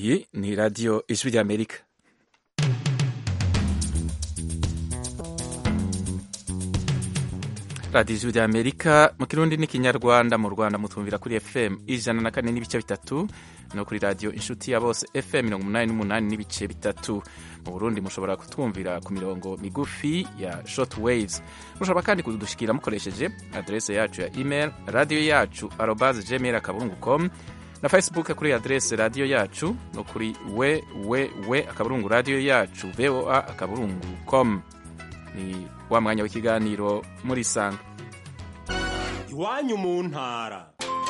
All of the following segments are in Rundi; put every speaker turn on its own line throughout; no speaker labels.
iyi ni radiyo ijwi ry'amerika radiyo ijwi ry'amerika mu kirundi n'ikinyarwanda mu rwanda mutumvira kuri fm ijana na kane n'ibice bitatu no kuri radiyo inshuti ya bose fm mirongo umunani n'umunani n'ibice bitatu mu burundi mushobora kutwumvira ku mirongo migufi ya short waves mushobora kandi kudushikira mukoresheje adrese yacu ya email radiyo yacu arobase gmail akaburungu com na facebook kuri adrese radiyo yacu no kuri we we we akaburungu radiyo yacu voa akaburungu com ni wa mwanya w'ikiganiro muri sanga
iwanyu mu ntara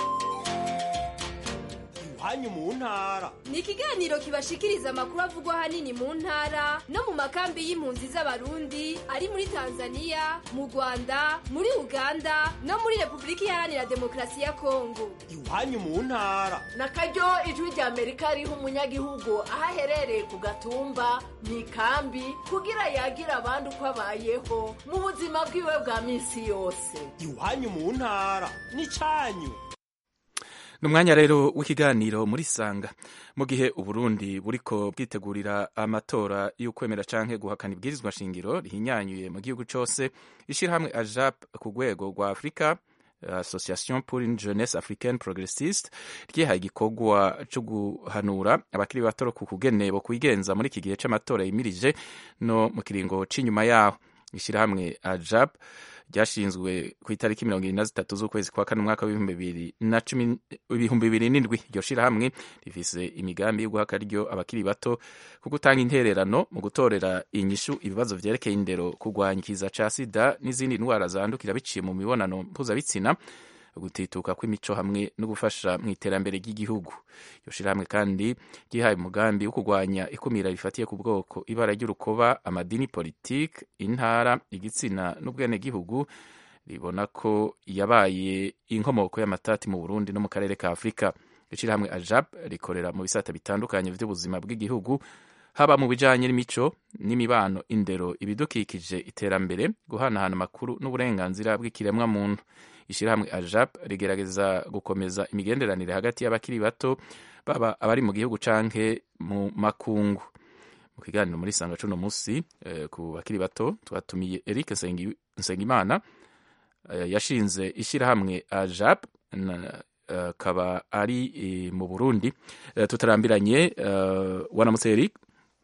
iwanyu mu ntara
ni ikiganiro kibashikiriza amakuru avugwa ahanini mu ntara no mu makambi y'impunzi z'abarundi ari muri tanzania mu rwanda muri uganda no muri repubulika iharanira demokarasi ya kongo
iwanyu mu ntara
na karyo ijwi rya amerika riha umunyagihugu aho aherereye ku gatumba mu ikambi kugira yagire abandi uko abayeho mu buzima bwiwe bwa minsi yose
iwanyu mu ntara n'icyanyu
ni umwanya rero w'ikiganiro muri sanga mu gihe uburundi buriko bwitegurira amatora y'ukwemera canke guhakana ibwirizwa shingiro rihinyanyuye mu gihugu cose ishirahamwe ajap ku rwego rwa afurika association pour une jeunesse africaine progressiste ryihaye igikorwa co guhanura abakiri bato ku kugene bo kwigenza muri iki gihe c'amatora yimirije no mu kiringo c'inyuma yaho ishirahamwe ajap ryashinzwe ku itariki mirongo irindwi na zitatu z'ukwezi kwa kane umwaka w'ibihumbi bibiri na cumi ibihumbi bibiri n'indwi iryo shirahamwe rifise imigambi yo guha akaryo abakiri bato ku gutanga intererano mu gutorera inyishu ibibazo vyerekeye indero kurwanya ikiza ca sida n'izindi ndwara zandukira biciye mu mibonano mpuzabitsina gutituka kw'imico hamwe no gufasha mu iterambere ry'igihugu iryo shirahamwe kandi ryihaye umugambi wo kurwanya ikumira rifatiye ku bwoko ibara ry'urukoba amadini politike intara igitsina n'ubwenegihugu ribona ko yabaye inkomoko y'amatati mu burundi no mu karere ka afurika iryo shirahamwe ajab rikorera mu bisata bitandukanye vy'ubuzima bw'igihugu haba mu bijanye n'imico n'imibano indero ibidukikije iterambere guhanahana amakuru n'uburenganzira bw'ikiremwa muntu ishirahamwe ajap rigerageza gukomeza imigenderanire hagati y'abakiri bato baba abari mu gihugu canke mu makungu mu kiganiro muri sanga cuno musi eh, ku bakiri bato twatumiye Eric Nsengimana eh, yashinze ishirahamwe ajap akaba uh, ari uh, mu Burundi uh, tutarambiranye uh, wanamutse Eric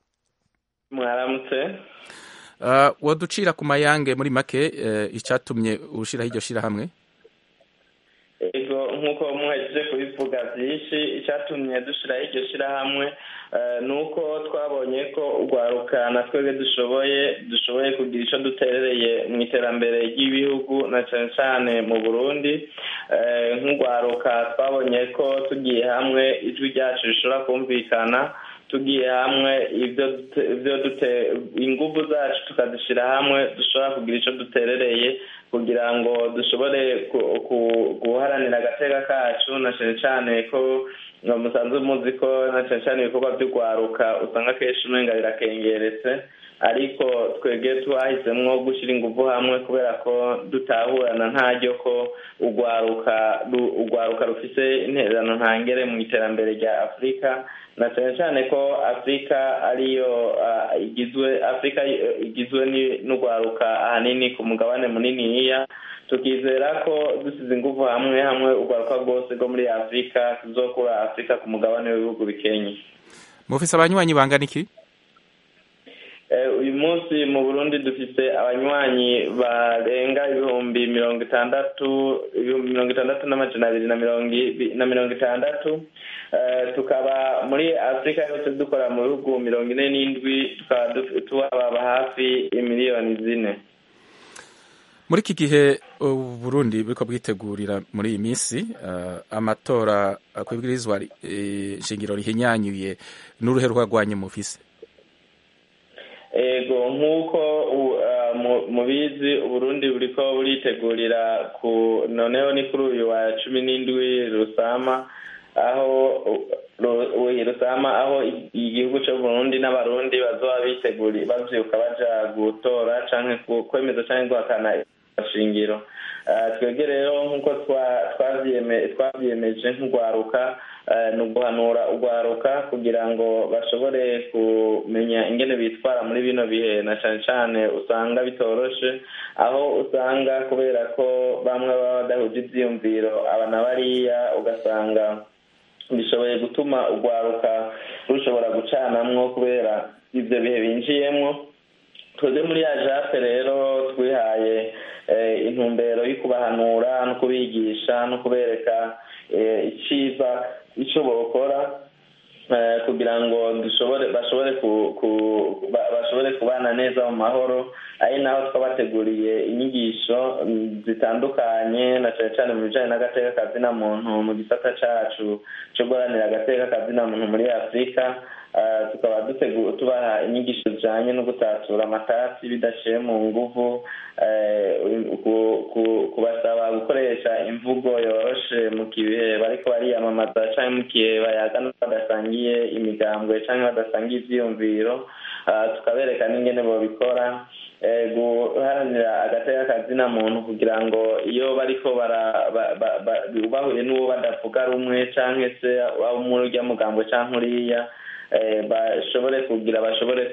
mwaramutse
uh, waducira ku mayange muri make uh, icatumye ushiraho iryo shirahamwe
ego nk'uko muhejeje kubivuga byinshi icyatumye dushyiraho iryo shyirahamwe ni uko twabonye ko urwaruka na twebwe dushoboye dushoboye kugira icyo duterereye mu iterambere ry'ibihugu na cyane cyane mu burundi nk'urwaruka twabonye ko tugiye hamwe ijwi ryacu rishobora kumvikana tugiye hamwe ibyo ingufu zacu tukazishyira hamwe dushobora kugira icyo duterereye kugira ngo dushobore guharanira agateka kacu na cyane cyane ko musanzwe muzi ko na cyane cyane ibikorwa by'urwaruka usanga akenshi umenga birakengeretse ariko twebwe twahisemo gushyira ingufu hamwe kubera ko dutahurana ntaryo ko urwaruka urwaruka rufite intererano ntangere mu iterambere rya afurika na cyane cyane ko afurika ariyo igizwe afurika igizwe n'urwaruka ahanini ku mugabane muniniya tukizera ko dusize ingufu hamwe hamwe urwaruka rwose rwo muri afurika tuzokura afurika ku mugabane w'ibihugu bikenye
mufise abanywanyi bangana iki
uyu munsi mu burundi dufite abanywanyi barenga ibihumbi mirongo itandatu ibihumbi mirongo itandatu n'amajana abiri na mirongo itandatu tukaba muri afurika yose dukora mu bihugu mirongo ine n'indwi tukaba tubaba hafi miliyoni zine
muri iki gihe uburundi buriko bwitegurira muri iyi minsi amatora kwibwirizwa shingiro rihinyanyuye n'uruhe rwagwanye mufise
ego nk'uko mubizi uburundi buriko buritegurira ku noneho ni kuri uyu wa cumi n'indwi rusama aho rusama aho igihugu c'uburundi n'abarundi bazoba biteguri bavyuka baja gutora canke kwemeza canke guhakana shingiro twebwe rero nk'uko twabyiyemeje nk'urwaruka ni uguhanura urwaruka kugira ngo bashobore kumenya ingene bitwara muri bino bihe na cyane cyane usanga bitoroshe aho usanga kubera ko bamwe baba badahuje ibyiyumviro aba na bariya ugasanga bishoboye gutuma urwaruka rushobora gucanamwo kubera ibyo bihe binjiyemo twebwe muri ya jape rero twihaye intumbero yo kubahanura no kubigisha no kubereka icyiza icyo bakora kugira ngo dushobore bashobore bashobore kubana neza mu mahoro ari naho twabateguriye inyigisho zitandukanye na cyane cyane mu bijyanye n'agateka kazina muntu mu gisata cyacu cyo guharanira agateka kazina muntu muri afurika tukaba tubaha inyigisho zijyanye no gutatura amatasi bidaciye mu nguvu kubasaba gukoresha imvugo yoroshe mu gihe bariko bariyamamaza cyangwa mu gihe bayagana badasangiye imigambwe cyangwa badasangiye ibyiyumviro tukabereka n'ingene babikora guharanira agateka kazina muntu kugira ngo iyo bariko bahuye n'uwo badavuga rumwe cyangwa se waba muri urya mugambwe cyangwa uriya bashobore kugira bashobore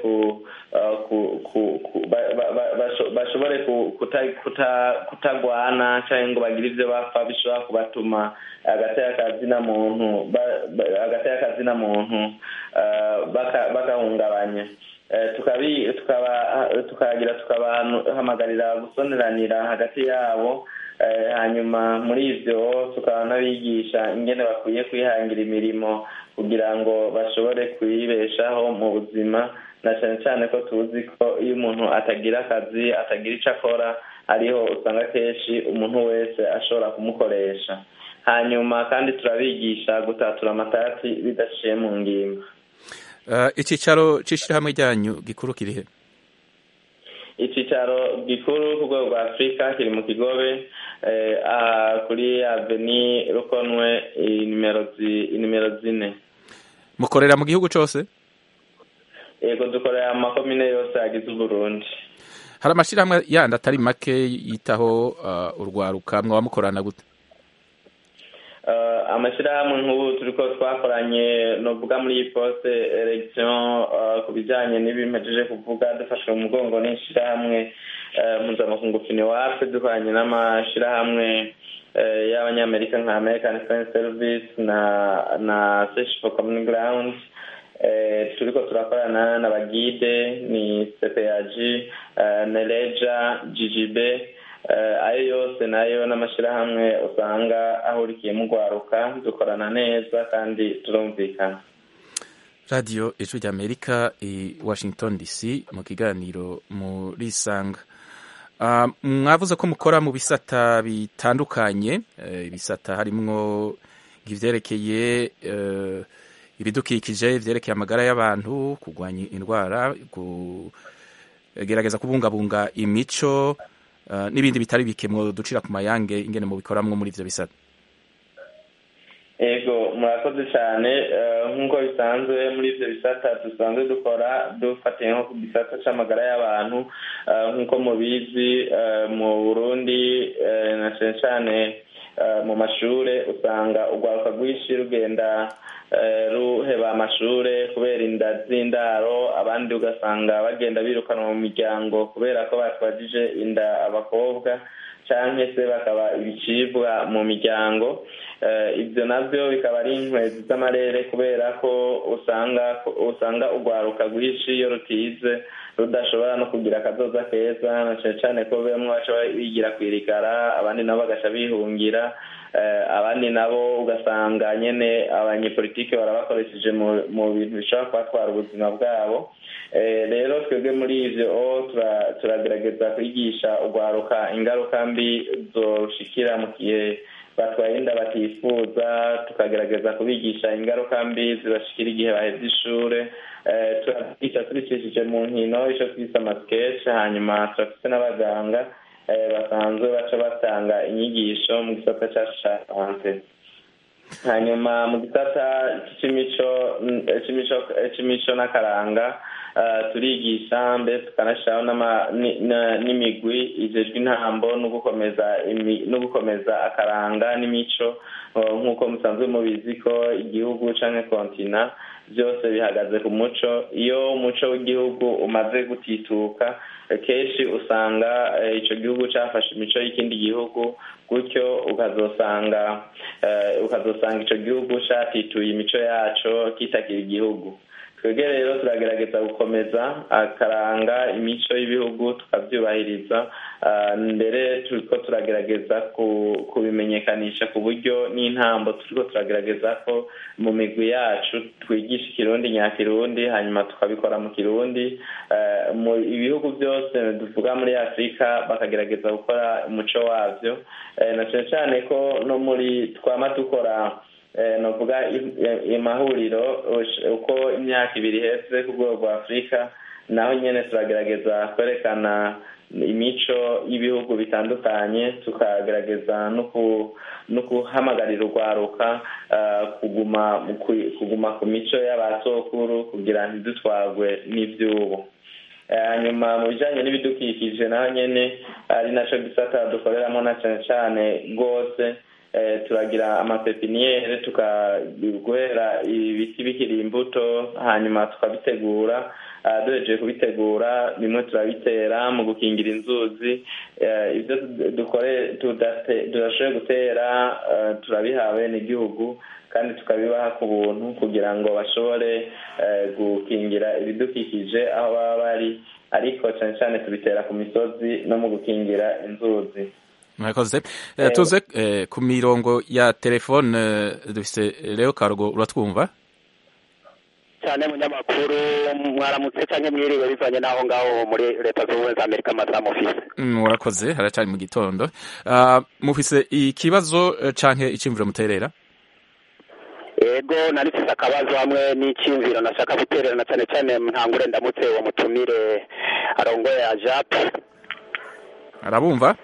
bashobore kutagwana cyangwa ngo bagire ibyo bapfa bishobora kubatuma agateka kazina muntu agateka kazina muntu bagahungabanya tukagira tukabahamagarira gusoneranira hagati yabo hanyuma muri ibyo tukaba n'abigisha ingene bakwiye kwihangira imirimo kugira ngo bashobore kuyibeshaho mu buzima na cyane cyane ko tuzi ko iyo umuntu atagira akazi atagira icyo akora ariho usanga kenshi umuntu wese ashobora kumukoresha hanyuma kandi turabigisha gutatura amatati bidaciye mu ngimba
icyicaro cy'ishyirahamwe ryanyu gikuru kirihe
icyicaro gikuru ku rwego rwa afurika kiri mu kigobe kuri aveni rukonwe nimero zine
mukorera mu gihugu cyose
yego dukorera mu makomine yose agize uburundi
hari amashyirahamwe yandi atari make yitaho urwaruka mwaba mukorana gute
amashyirahamwe nk'ubu turi ko twakoranye nuvuga muri iyi poste elegisiyo ku bijyanye n'ibimejeje kuvuga dufashwe mu mugongo n'ishyirahamwe mpuzamakungu finiwape dukoranye n'amashyirahamwe y'abanyamerika nka american foreign service na na search for common ground turi ko turakorana na bagide ni cpag nereja ggb ayo yose nayo n'amashyirahamwe usanga ahurikiyemo urwaruka dukorana neza kandi turumvikana
radiyo ijwi ry'amerika i washington dc mu kiganiro muri isanga mwavuze ko mukora mu bisata bitandukanye ibisata harimwo ibyerekeye ibidukikije ibyerekeye amagara y'abantu kurwanya indwara kugerageza kubungabunga imico n'ibindi bitari bike ducira ku mayange ingene mu bikoramwo muri ibyo bisata
ego murakoze cyane nk'uko bisanzwe muri ibyo bisata dusanzwe dukora dufatiye nko ku gisata cy'amagara y'abantu nk'uko mubizi mu burundi na cyane cyane mu mashuri usanga urwaruka rwinshi rugenda ruheba amashuri kubera inda z'indaro abandi ugasanga bagenda birukanwa mu miryango kubera ko batwajije inda abakobwa cyangwa se bakaba ibicibwa mu miryango ibyo nabyo bikaba ari inkwezi z'amarere kubera ko usanga usanga urwaruka rwinshi iyo rutize rudashobora no kugira akazoza keza na cyane cyane ko bamwe baca bigira kwirigara abandi nabo bagaca bihungira abandi nabo ugasanga nyine abanyepolitike barabakoresheje mu bintu bishobora kubatwara ubuzima bwabo rero twebwe muri ibyo turagerageza kwigisha urwaruka ingaruka mbi zorushikira mu gihe batwaye inda batifuza tukagerageza kubigisha ingaruka mbi zibashikira igihe baheze ishuri turabigisha tubicishije mu nkino icyo twise amasikeci hanyuma turafite n'abaganga basanzwe baca batanga inyigisho mu gisata cyacu cya sante hanyuma mu gisata cy'imico n'akaranga turigisha mbese tukanashyiraho n'imigwi ijejwe intambo no gukomeza akaranga n'imico nk'uko musanzwe mubizi ko igihugu cyangwa kontina byose bihagaze ku muco iyo umuco w'igihugu umaze gutituka kenshi usanga icyo gihugu cyafashe imico y'ikindi gihugu gutyo ukazosanga ukazosanga icyo gihugu cyatituye imico yacyo kitakira igihugu twebwe rero turagerageza gukomeza akaranga imico y'ibihugu tukabyubahiriza mbere turiko turagerageza kubimenyekanisha ku buryo n'intambo turiko turagerageza ko mu migwi yacu twigisha ikirundi nyakirundi hanyuma tukabikora mu kirundi mu ibihugu byose duvuga muri afurika bakagerageza gukora umuco wabyo na cyane cyane ko no muri twama dukora navuga amahuriro uko imyaka ibiri iheze ku rwego rwa afurika naho nyine turagerageza kwerekana imico y'ibihugu bitandukanye tukagerageza no guhamagarira urwaruka kuguma ku mico y'abasokuru kugira ntidutwagwe n'iby'ubu hanyuma mu bijyanye n'ibidukikije naho nyine ari nacyo gisata dukoreramo na cyane cyane rwose turagira amapepiniyeri tukaguhera ibiti bikiri imbuto hanyuma tukabitegura duhejeje kubitegura bimwe turabitera mu gukingira inzuzi ibyo tudashoboye gutera turabihawe n'igihugu kandi tukabibaha ku buntu kugira ngo bashobore gukingira ibidukikije aho baba bari ariko cyane cyane tubitera ku misozi no mu gukingira inzuzi
murakoze tuze ku mirongo ya telefone dufise rero karugo uratwumva
cyane munyamakuru mwaramutse cyangwa mwiriwe bivanye n'aho ngaho muri leta zunze ubumwe za amerika amasaha mufise
murakoze haracyari mu gitondo mufise ikibazo canke iciyumviro muterera
ego narifise akabazo hamwe n'iciyumviro nashaka guterera na cyane cyane ntangure ndamutse uwo mutumire arongoye ya jape
arabumva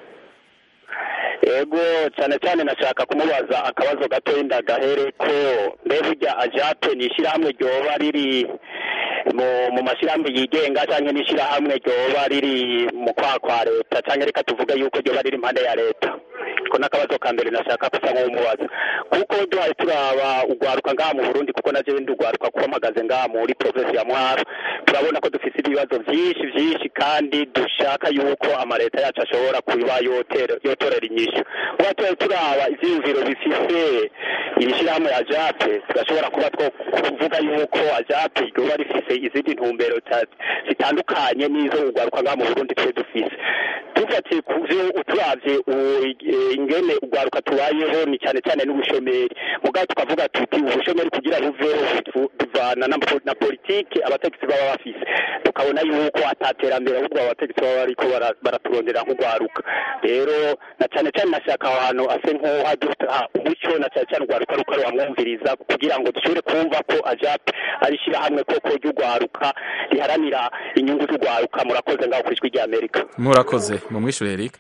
ego cyane cyane nashaka kumubaza akabazo gato ndagahere ko mbe burya ajape ni ishyirahamwe ryoba riri mu mashyirahamwe yigenga cyangwa n'ishyirahamwe ryoba riri mu kwa kwa leta cyangwa reka tuvuge yuko ryoba riri impande ya leta ko n'akabazo ka mbere nashaka gusa nk'umubaza kuko duhaye turaba ugwaruka ngaha mu burundi kuko naje ndi ugwaruka kuba mpagaze ngaha muri provinsi ya mwaro turabona ko dufite ibibazo byinshi byinshi kandi dushaka yuko amaleta yacu ashobora kuba yotorera inyishu kuba tuba turaba ivyiyumviro bifise iri shyirahamwe ya jape tugashobora kuba two kuvuga yuko ajape ryoba rifise izindi ntumbero zitandukanye n'izo ugwaruka ngaha mu burundi twe dufise dufatiye ku vyo uturavye ingene ugwaruka tubayeho ni cyane cyane n'ubushomeri mugabo tukavuga tuti ubushomeri kugira buveho bivana na politike abategetsi baba bafise tukabona yuko ataterambere ahubwo abategetsi baba bariko baraturondera nk'ugwaruka rero na cyane cyane nashaka aho hantu ase nk'uhaduha umuco na cyane cyane ugwaruka ruko ruhamwumviriza kugira ngo dushobore kumva ko ajap ari ishyirahamwe koko ry'ugwaruka riharanira inyungu z'ugwaruka murakoze ngaho ku ijwi rya amerika
murakoze mumwishure eric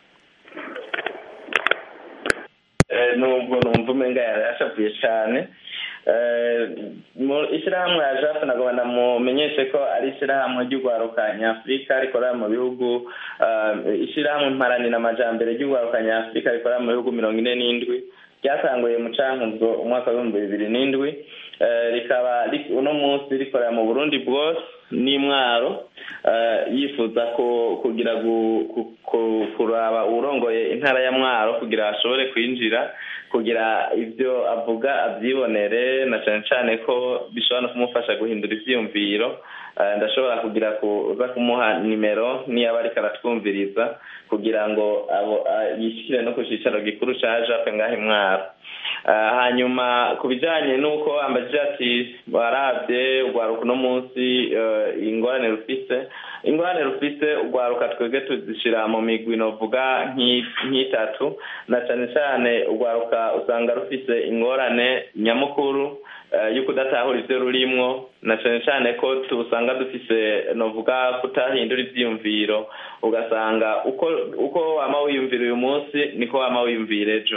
nubwo numva umenga yarashavuye cyane ishyirahamwe ya jape ntabwo banamumenyeshe ko ari ishyirahamwe ry'urwaruka nyafurika rikorera mu bihugu ishyirahamwe mparanira amajyambere ry'urwaruka nyafurika rikorera mu bihugu mirongo ine n'indwi ryatanguye mu cankuzo umwaka w'ibihumbi bibiri n'indwi rikaba uno munsi rikorera mu burundi bwose n'imwaro yifuza kugira kuraba uwurongoye intara ya mwaro kugira ashobore kwinjira kugira ibyo avuga abyibonere na cyane cyane ko bishobora no kumufasha guhindura ibyiyumviro ndashobora kugira kuza kumuha nimero niyaba ariko aratwumviriza kugira ngo yishyire no ku cyicaro gikuru cya jape ngaho imwaro hanyuma ku bijyanye n'uko ambajije ati warabye urwaruka uno munsi ingorane rufise ingorane rufise urwaruka twebwe tuzishyira mu migwi novuga nk'itatu na cyane cyane urwaruka usanga rufise ingorane nyamukuru yo kudatahura ibyo rurimwo na cyane cyane ko usanga dufise novuga kutahindura ibyiyumviro ugasanga uko uko wama wiyumvira uyu munsi niko wama wiyumvira ejo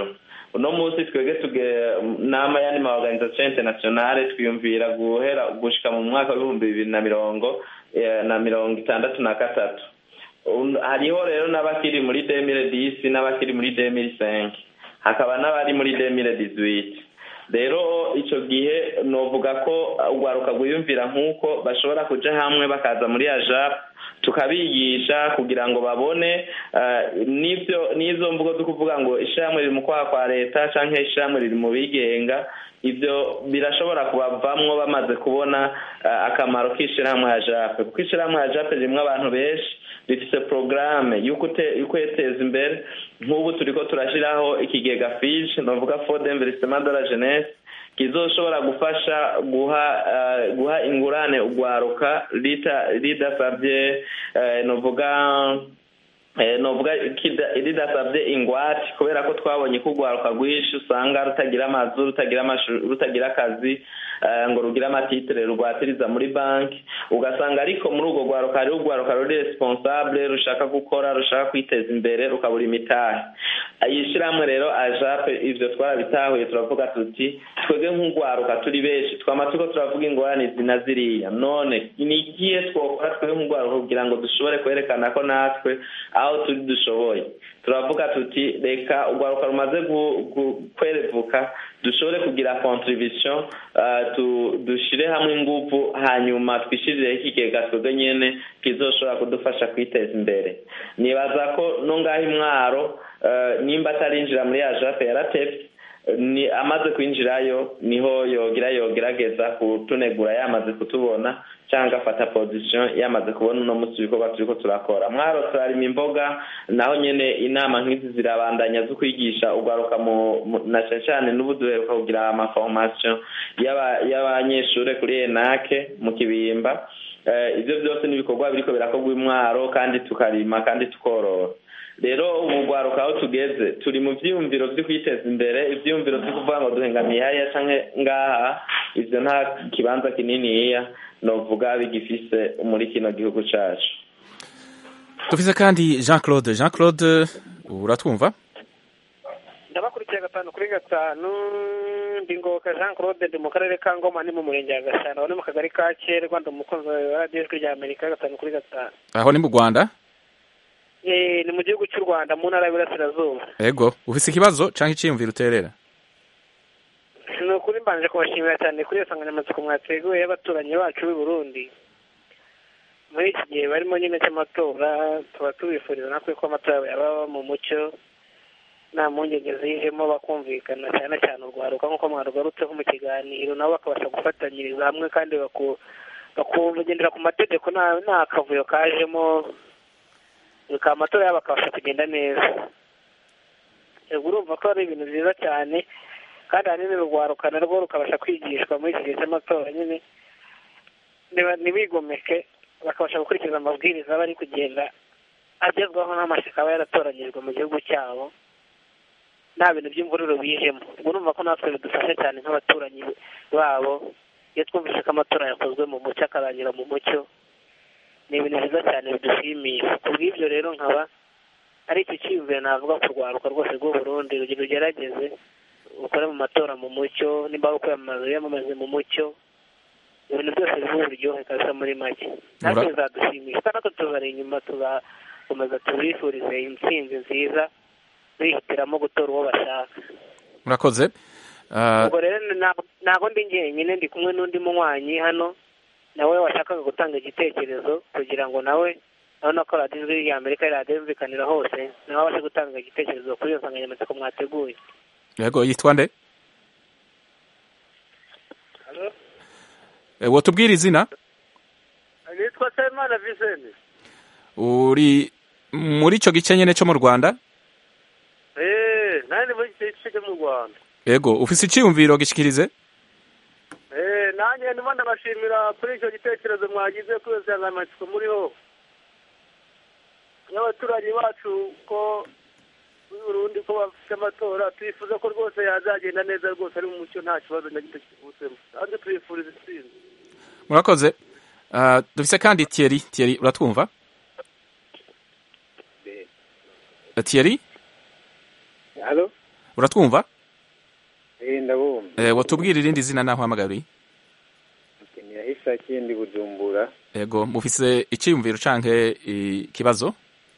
uno munsi twebwe tuge nama yandi ma organisation internationale twiyumvira guhera gushika mu mwaka w'ibihumbi bibiri na mirongo eh, na mirongo itandatu na gatatu Un- hariho rero n'abakiri muri 2010 n'abakiri muri 2005 hakaba n'abari muri 2018 rero ico gihe novuga ko urwaruka rwiyumvira nk'uko bashobora kuja hamwe bakaza muri ajap tukabigisha kugira ngo babone eh, n'ivyo n'izo mvugo zo kuvuga ngo ishyirahamwe riri mu kwaha kwa leta canke ishyirahamwe riri mu bigenga ivyo birashobora kubavamwo bamaze kubona eh, akamaro k'ishyirahamwe ya jape kuko ishyirahamwe ya jape ririmwo abantu benshi rifise porogaramu y'ukwiteza imbere nk'ubu turiko turashyiraho ikigega fije novuga fond d'investissement de la jeunesse kizoshobora gufasha guha eh, guha ingurane urwaruka rita- ridasabye eh, novuga eh, novuga kida- ridasabye ingwate kubera ko twabonye ko urwaruka rwinshi usanga rutagira amazu rutagira amashu- rutagira akazi eh, ngo rugire amatitire rugwatiriza muri banki ugasanga ariko muri urwo rwaruka hariho urwaruka ruri responsable rushaka gukora rushaka kwiteza imbere rukabura imitahe iyi shyirahamwe rero ajape ivyo twarabitahuye turavuga tuti twebwe nk'urwaruka turi benshi twama turiko turavuga ingorane izi na ziriya none ni ikihe twokora twebwe nk'urwaruka kugira ngo dushobore kwerekana ko natwe aho turi dushoboye turavuga tuti reka urwaruka rumaze gu- gu- kwerevuka dushobore kugira contribution uh, tu, dushire hamwe inguvu hanyuma twishirireho ikigega twebwe nyene kizoshobora kudufasha kwiteza imbere nibaza ko no ngaho imwaro uh, nimba atarinjira muri ajape yaratevye ni amaze kwinjirayo niho yogira yogerageza kutunegura yamaze kutubona cyangwa afata position yamaze kubona uno munsi ibikorwa turiko turakora mwaro turarima imboga naho nyene inama nk'izi zirabandanya zo kwigisha urwaruka mu mu- na cane cane n'ubu duheruka kugira amaformation y'aba- y'abanyeshure kuri enake mu kibimba Eh, ivyo byose ni ibikorwa biriko birakorwa imwaro kandi tukarima kandi tukorora rero ubu rwaruka aho tugeze turi mu vyiyumviro vyo kwiteza imbere ivyiyumviro vyo kuvuga ngo duhengamiye hariya canke ngaha ivyo nta kibanza kininiya novuga bigifise muri kino gihugu cacu
dufise kandi jean claude jean claude uratwumva
ndabakurikiye gatanu kuri gatanu ndi ngoka jean claude ndi mu karere ka ngoma ni mu murenge wa gashyana ni mu kagari ka kerwa ndi umukunzi wa radiyo ijwi rya amerika gatanu kuri gatanu
aho ni mu rwanda
Eh, ni mu gihugu cy'u rwanda mu ntara y'uburasirazuba
ego ufise ikibazo canke iciyumviro uterera
ni ukuri mbanje kubashimira cyane kuri iyo nsanganyamatsiko mwateguye y'abaturanyi bacu b'i burundi muri iki gihe barimo nyine cy'amatora tuba tubifuriza natwe ko amatora yaba mu mucyo nta mpungenge zijemo bakumvikana cyane cyane urwaruka nk'uko mwarugarutseho mu kiganiro nabo bakabasha gufatanyiriza hamwe kandi baku- bakugendera ku mategeko nta nta kavuyo kajemo bikaba amatora yabo akabasha kugenda neza ubwo urumva ko ari ibintu byiza cyane kandi ahanini urwaruka narwo rukabasha kwigishwa muri iki gihe cy'amatora nyine niba- ntibigomeke bakabasha gukurikiza amabwiriza aba ari kugenda agezwaho n'amashyaka aba yaratoranyijwe mu gihugu cyabo nta bintu by'imvururu bijemo ubwo urumva ko natwe bidufasha cyane nk'abaturanyi babo iyo twumvise ko amatora yakozwe mu mucyo akarangira mu mucyo ni ibintu byiza cyane bidushimisha ku bw'ibyo rero nkaba ari icyo cyiyumviro navuga ku rwaruka rwose rw'u Burundi rugira rugerageze ukore mu matora mu mucyo nimba ari kwiyamamaza wiyamamaze mu mucyo ibintu byose biba uburyohe kabisa muri make natwe
Mura-
bizadushimisha kandi natwe tuzari inyuma tuzakomeza tubifurize intsinzi nziza bihitiramo gutora uwo bashaka
murakoze Ah,
ubwo rero ntabwo- ntabwo ndi njyenyine ndi kumwe n'undi munywanyi hano nawe washakaga gutanga igitekerezo kugira ngo nawe urabona ko radiyo ijwi rya amerika radiyo yumvikanira hose nawe abashe gutanga igitekerezo kuri iyo nsanganyamatsiko mwateguye
yego yitwa nde Eh, wotubwira izina
nitwa semana viseni
uri muri ico gice nyene co mu rwanda
eee nanjye muri iki gice cyo mu rwanda
ego ufise iciyumviro gishikirize
eee nanjye ndimo ndabashimira kuri icyo gitekerezo mwagize kuri iyo nsanganyamatsiko muriho n'abaturanyi bacu ko muri Burundi ko bafite amatora twifuza ko rwose yazagenda neza rwose ari mu mucyo nta kibazo na gito kivutsemo kandi tubifuriza intsinzi
murakoze Ah, dufise kandi Thierry Thierry uratwumva Eh, Thierry
halo
uratwumva
ndabumva
Eh, watubwira irindi zina naho hamagariye
mukenera hisaki ndi bujumbura
ego mufise iciyumviro canke ikibazo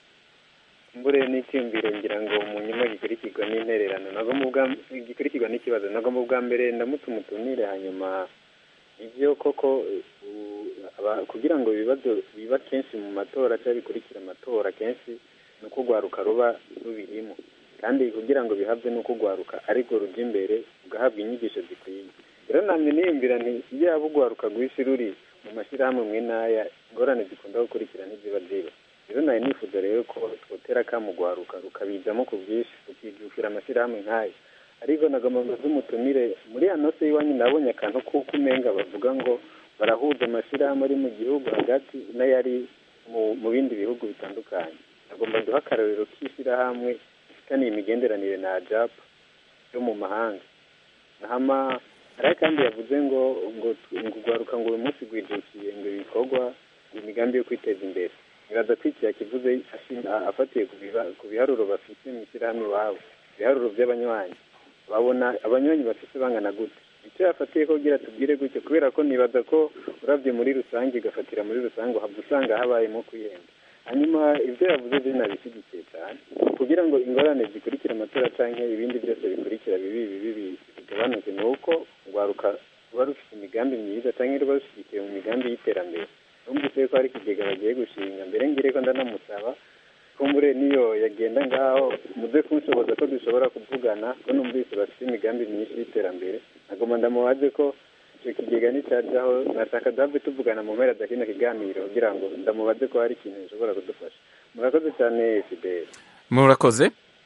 mbure n'icyumviro ngira ngo mu nyuma gikurikirwa n'intererano nagomba ubwa gikurikirwa n'ikibazo nagomba ubwa mbere ndamutse umutumire hanyuma ibyo koko uh, aba- kugira ngo ibibazo biba kenshi mu matora cyangwa bikurikira amatora kenshi ni uko urwaruka ruba rubirimo kandi kugira ngo bihabwe ni uko urwaruka ariko rujya imbere ugahabwa inyigisho zikwiye rero namwe niyumvira nti iyo yaba urwaruka rw'isi ruri mu mashyirahamwe mwe n'aya ingorane zikunda gukurikira ntiziba ziba rero nawe nifuza rero ko twotera kamugwaruka rukabizamo ku bwinshi rukijukira amashyirahamwe nk'ayo ariko nagomba ngo z'umutumire muri ya nose y'iwanyu nabonye akantu kuko umenga bavuga ngo barahuza amashyirahamwe ari mu gihugu hagati n'ayari mu mu bindi bihugu bitandukanye nagomba duha akarorero k'ishyirahamwe ifitaniye imigenderanire na ajap yo mu mahanga hama hariho kandi yavuze ngo ngo ngo urwaruka ngo uyu munsi rwijukiye ngo ibikorwa imigambi yo kwiteza imbere nibaza ko iki yakivuze ashi- a- afatiye ku biba- ku biharuro bafite mu ishyirahamwe iwabo ibiharuro by'abanywanyi babona abanywanyi bafite bangana gute icyo yafatiye ko kugira tubwire gutyo kubera ko nibaza ko urabye muri rusange igafatira muri rusange uhava usanga habayemo kwihenda hanyuma ibyo yavuze byo nabishyigikiye cyane kugira ngo ingorane zikurikira amatora cyangwa ibindi byose bikurikira bibi bibi bigabanuke ni uko urwaruka ruba rufite imigambi myiza cyangwa ruba rushyigikiye mu migambi y'iterambere numvise ko hari ikigega bagiye gushinga mbere ngire ko ndanamusaba kumbure niyo yagenda ngaho muze kunshoboza ko dushobora kuvugana ko numvise bafite imigambi myinshi y'iterambere nagomba ndamubaze ko icyo kigega nicyajyaho nashaka duhave tuvugana mu mpera za kino kiganiro kugira ngo ndamubaze ko hari ikintu gishobora kudufasha murakoze cyane fideli
murakoze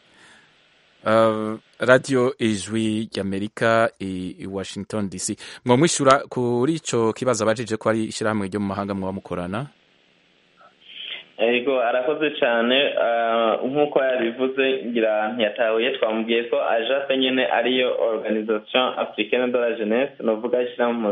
Uh, radio ijwi ry'amerika i, i washington dc mwamwishyura kuri ico kibazo abajije ko ari ishyirahamwe ryo mu mahanga mwaba mukorana
ego arakoze cyane ah, nk'uko yabivuze ngira ntiyatahuye twamubwiye ko ajape nyine ariyo organisation africaine de la jeunesse ni uvuga ishyirahamwe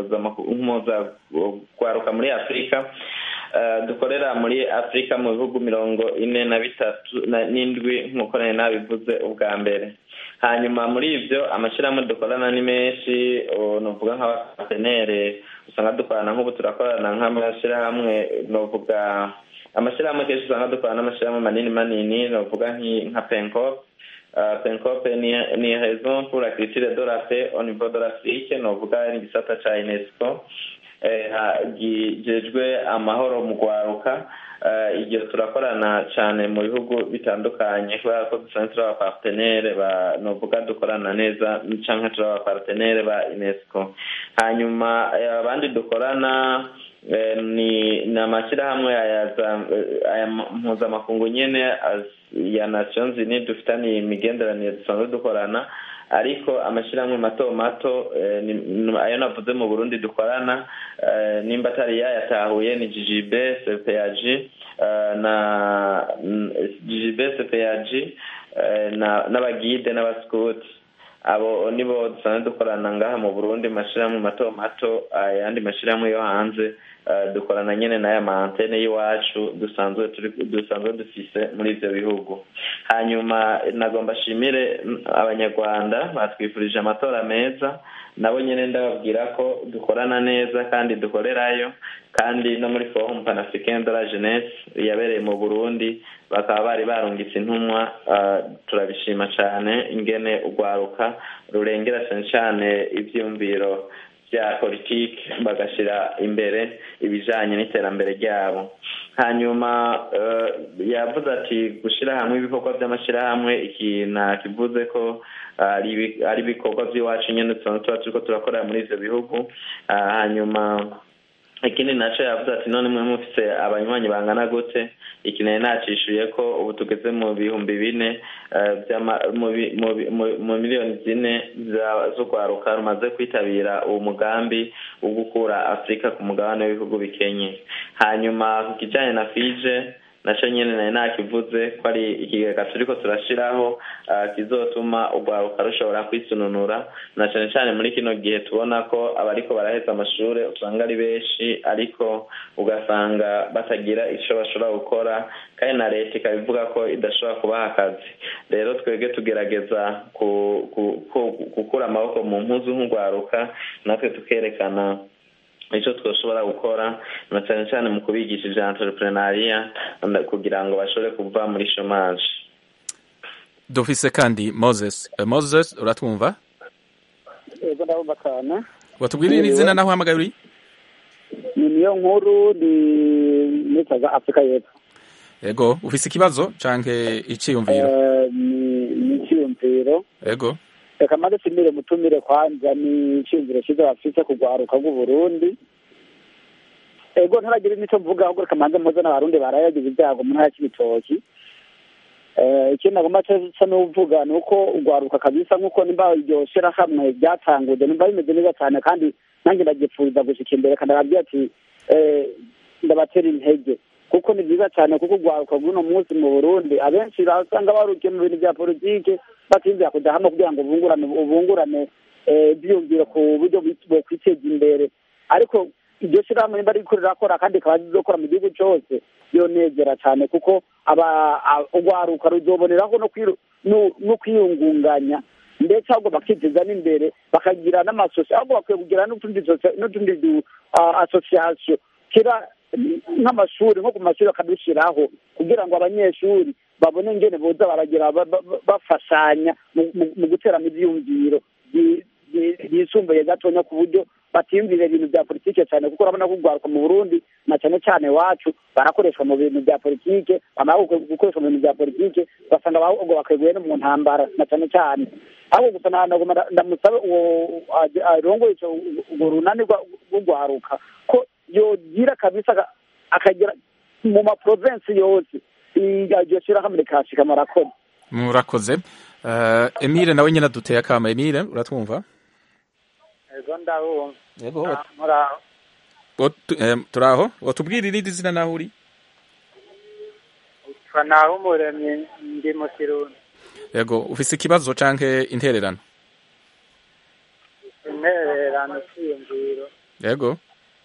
mpuzagwaruka muri afurika Ah, dukorera muri afurika mu bihugu mirongo ine na bitatu na- n'indwi nk'uko nari nabivuze ubwa mbere hanyuma muri ibyo amashyirahamwe dukorana ni menshi oh, ni ukuvuga nk'abapatenere usanga dukorana nk'ubu turakorana nk'amashyirahamwe ni ukuvuga amashyirahamwe kenshi usanga dukorana n'amashyirahamwe manini manini ni ukuvuga nk'i- nka pencop Uh, pencop ni, ni raison pour la culture de la paix au niveau de l'afrique ni ukuvuga ni igisata ca unesco eh, ha- gijejwe amahoro mu rwaruka Eh, iryo turakorana cyane mu bihugu bitandukanye kubera ko dusanzwe turi abapartenere ba novuga dukorana neza cyangwa turi abapartenere ba unesco hanyuma eh, abandi dukorana eh, ni ni amashyirahamwe aya za- eh, aya mpuzamakungu nyine az- ya nations unies dufitaniye imigenderanire dusanzwe dukorana ariko amashyirahamwe mato mato eh, ni- ni- ayo navuze mu burundi dukorana eh, nimba atari yayatahuye ni ggb cpag eh, na ggb cpag eh, na- n'abagide n'abasikuti abo nibo dusanzwe dukorana ngaha mu burundi mu mashyirahamwe mato mato ayandi mashyirahamwe yo hanze eh, dukorana nyine n'aya ma antene y'iwacu dusanzwe turi dusanzwe dufise muri ivyo bihugu hanyuma nagomba shimire mm, abanyarwanda batwifurije amatora meza nabo nyine ndababwira ko dukorana neza kandi dukorerayo kandi no muri forum panafricaine de la jeunesse yabereye mu burundi bakaba bari barungitse intumwa ah, turabishima cyane ingene urwaruka rurengera cyane cyane ivyiyumviro bya politiki bagashyira imbere ibijanye n'iterambere ryabo hanyuma eh, yavuze ati gushyira hamwe ibikorwa by'amashyirahamwe iki nakivuze ko ari ibi- ari ibikorwa by'iwacu nyine tuba tuba turiko turakorera muri ivyo bihugu Ah, hanyuma ikindi naco yavuze ati none mwe mufise abanywanyi bangana gute iki nari nacishuye ko ubu tugeze mu bihumbi bine eh, vy'ama- mu bi- mu bi- mu- mu miliyoni zine za- z'urwaruka rumaze kwitabira uwo mugambi wo gukura afurika ku mugabane w'ibihugu bikenye hanyuma ku kijanye na fije nacyo nyine nari nakivuze ko ari ikigega turiko turashiraho kizotuma urwaruka rushobora kwisununura na cyane cyane muri kino gihe tubona ko abariko baraheza amashuri usanga ari benshi ariko ugasanga batagira icyo bashobora gukora kandi na leta ikaba ivuga ko idashobora kubaha akazi rero twebwe tugerageza gukura amaboko mu mpuzu nk'urwaruka natwe tukerekana icyo twashobora gukora na cyane cyane mu kubigisha ibya entrepreneuria kugira ngo bashobore kuva muri chômage
dufise kandi moses moses uratwumva
yego ndabumva cyane
watubwirira izina naho uhamagaye uri
ni niyo nkuru ni nitaga afurika y'epfo
yego ufise ikibazo canke iciyumviro
ni iciyumviro
yego
reka maze simire mutumire kwanza ni iciyumviro cyiza bafise kugwaruka bw'uburundi ego ntaragira n'icyo mvuga ahubwo reka manze mpuze n'abarundi barayagize ibyago mu ntara y'ibitoki ikindi nagomba cyo n'uvuga ni uko urwaruka kabisa nk'uko nimba iryo shirahamwe ryatanguje nimba bimeze neza cyane kandi nanjye ndagipfuriza gushika imbere kandi arabwira ati ndabatera intege kuko ni byiza cyane kuko urwaruka rw'uno munsi mu burundi abenshi usanga barukiye mu bintu bya politike batinzira kujya hamwe kugira ngo bungurane ubungurane byiyumvire ku buryo bokwiteza imbere ariko iryo shyirahamwe nimba riko rirakora kandi rikaba rizokora mu gihugu cyose yonegera cyane kuko urwaruka ruzoboneraho no kwiyungunganya ndetse ahubwo bakiteza n'imbere bakagira n'amasosiyo ahubwo bakwiye kugira n'utundi du asosiyasiyo kera nk'amashuri nko ku mashuri bakadushyiraho kugira ngo abanyeshuri babone ingene boza baragira bafashanya mu guteramo ibyiyumviro byisumbuye gatonya ku buryo batiyumvira ibintu bya politike cyane kuko urabona ko urwaruka mu burundi na cyane cyane iwacu barakoreshwa mu bintu bya politike bamara gukoreshwa mu bintu bya politike ugasanga ahubwo bakeguye no mu ntambara na cyane cyane ahubwo gusa ndamusabe uwo arongoye urwo runani rw'urwaruka ko yogira kabisa akagera mu maprovensi yose iryo shyirahamwe rikashika murakoze
murakoze emile nawe nyine aduteye akama emile uratwumva
ego ndabumva
yego
muraho
turaho watubwira irindi zina naho uri
utwa naho umuremyi ndi mu kirundi
yego ufise ikibazo canke intererano
intererano cyiyumviro
yego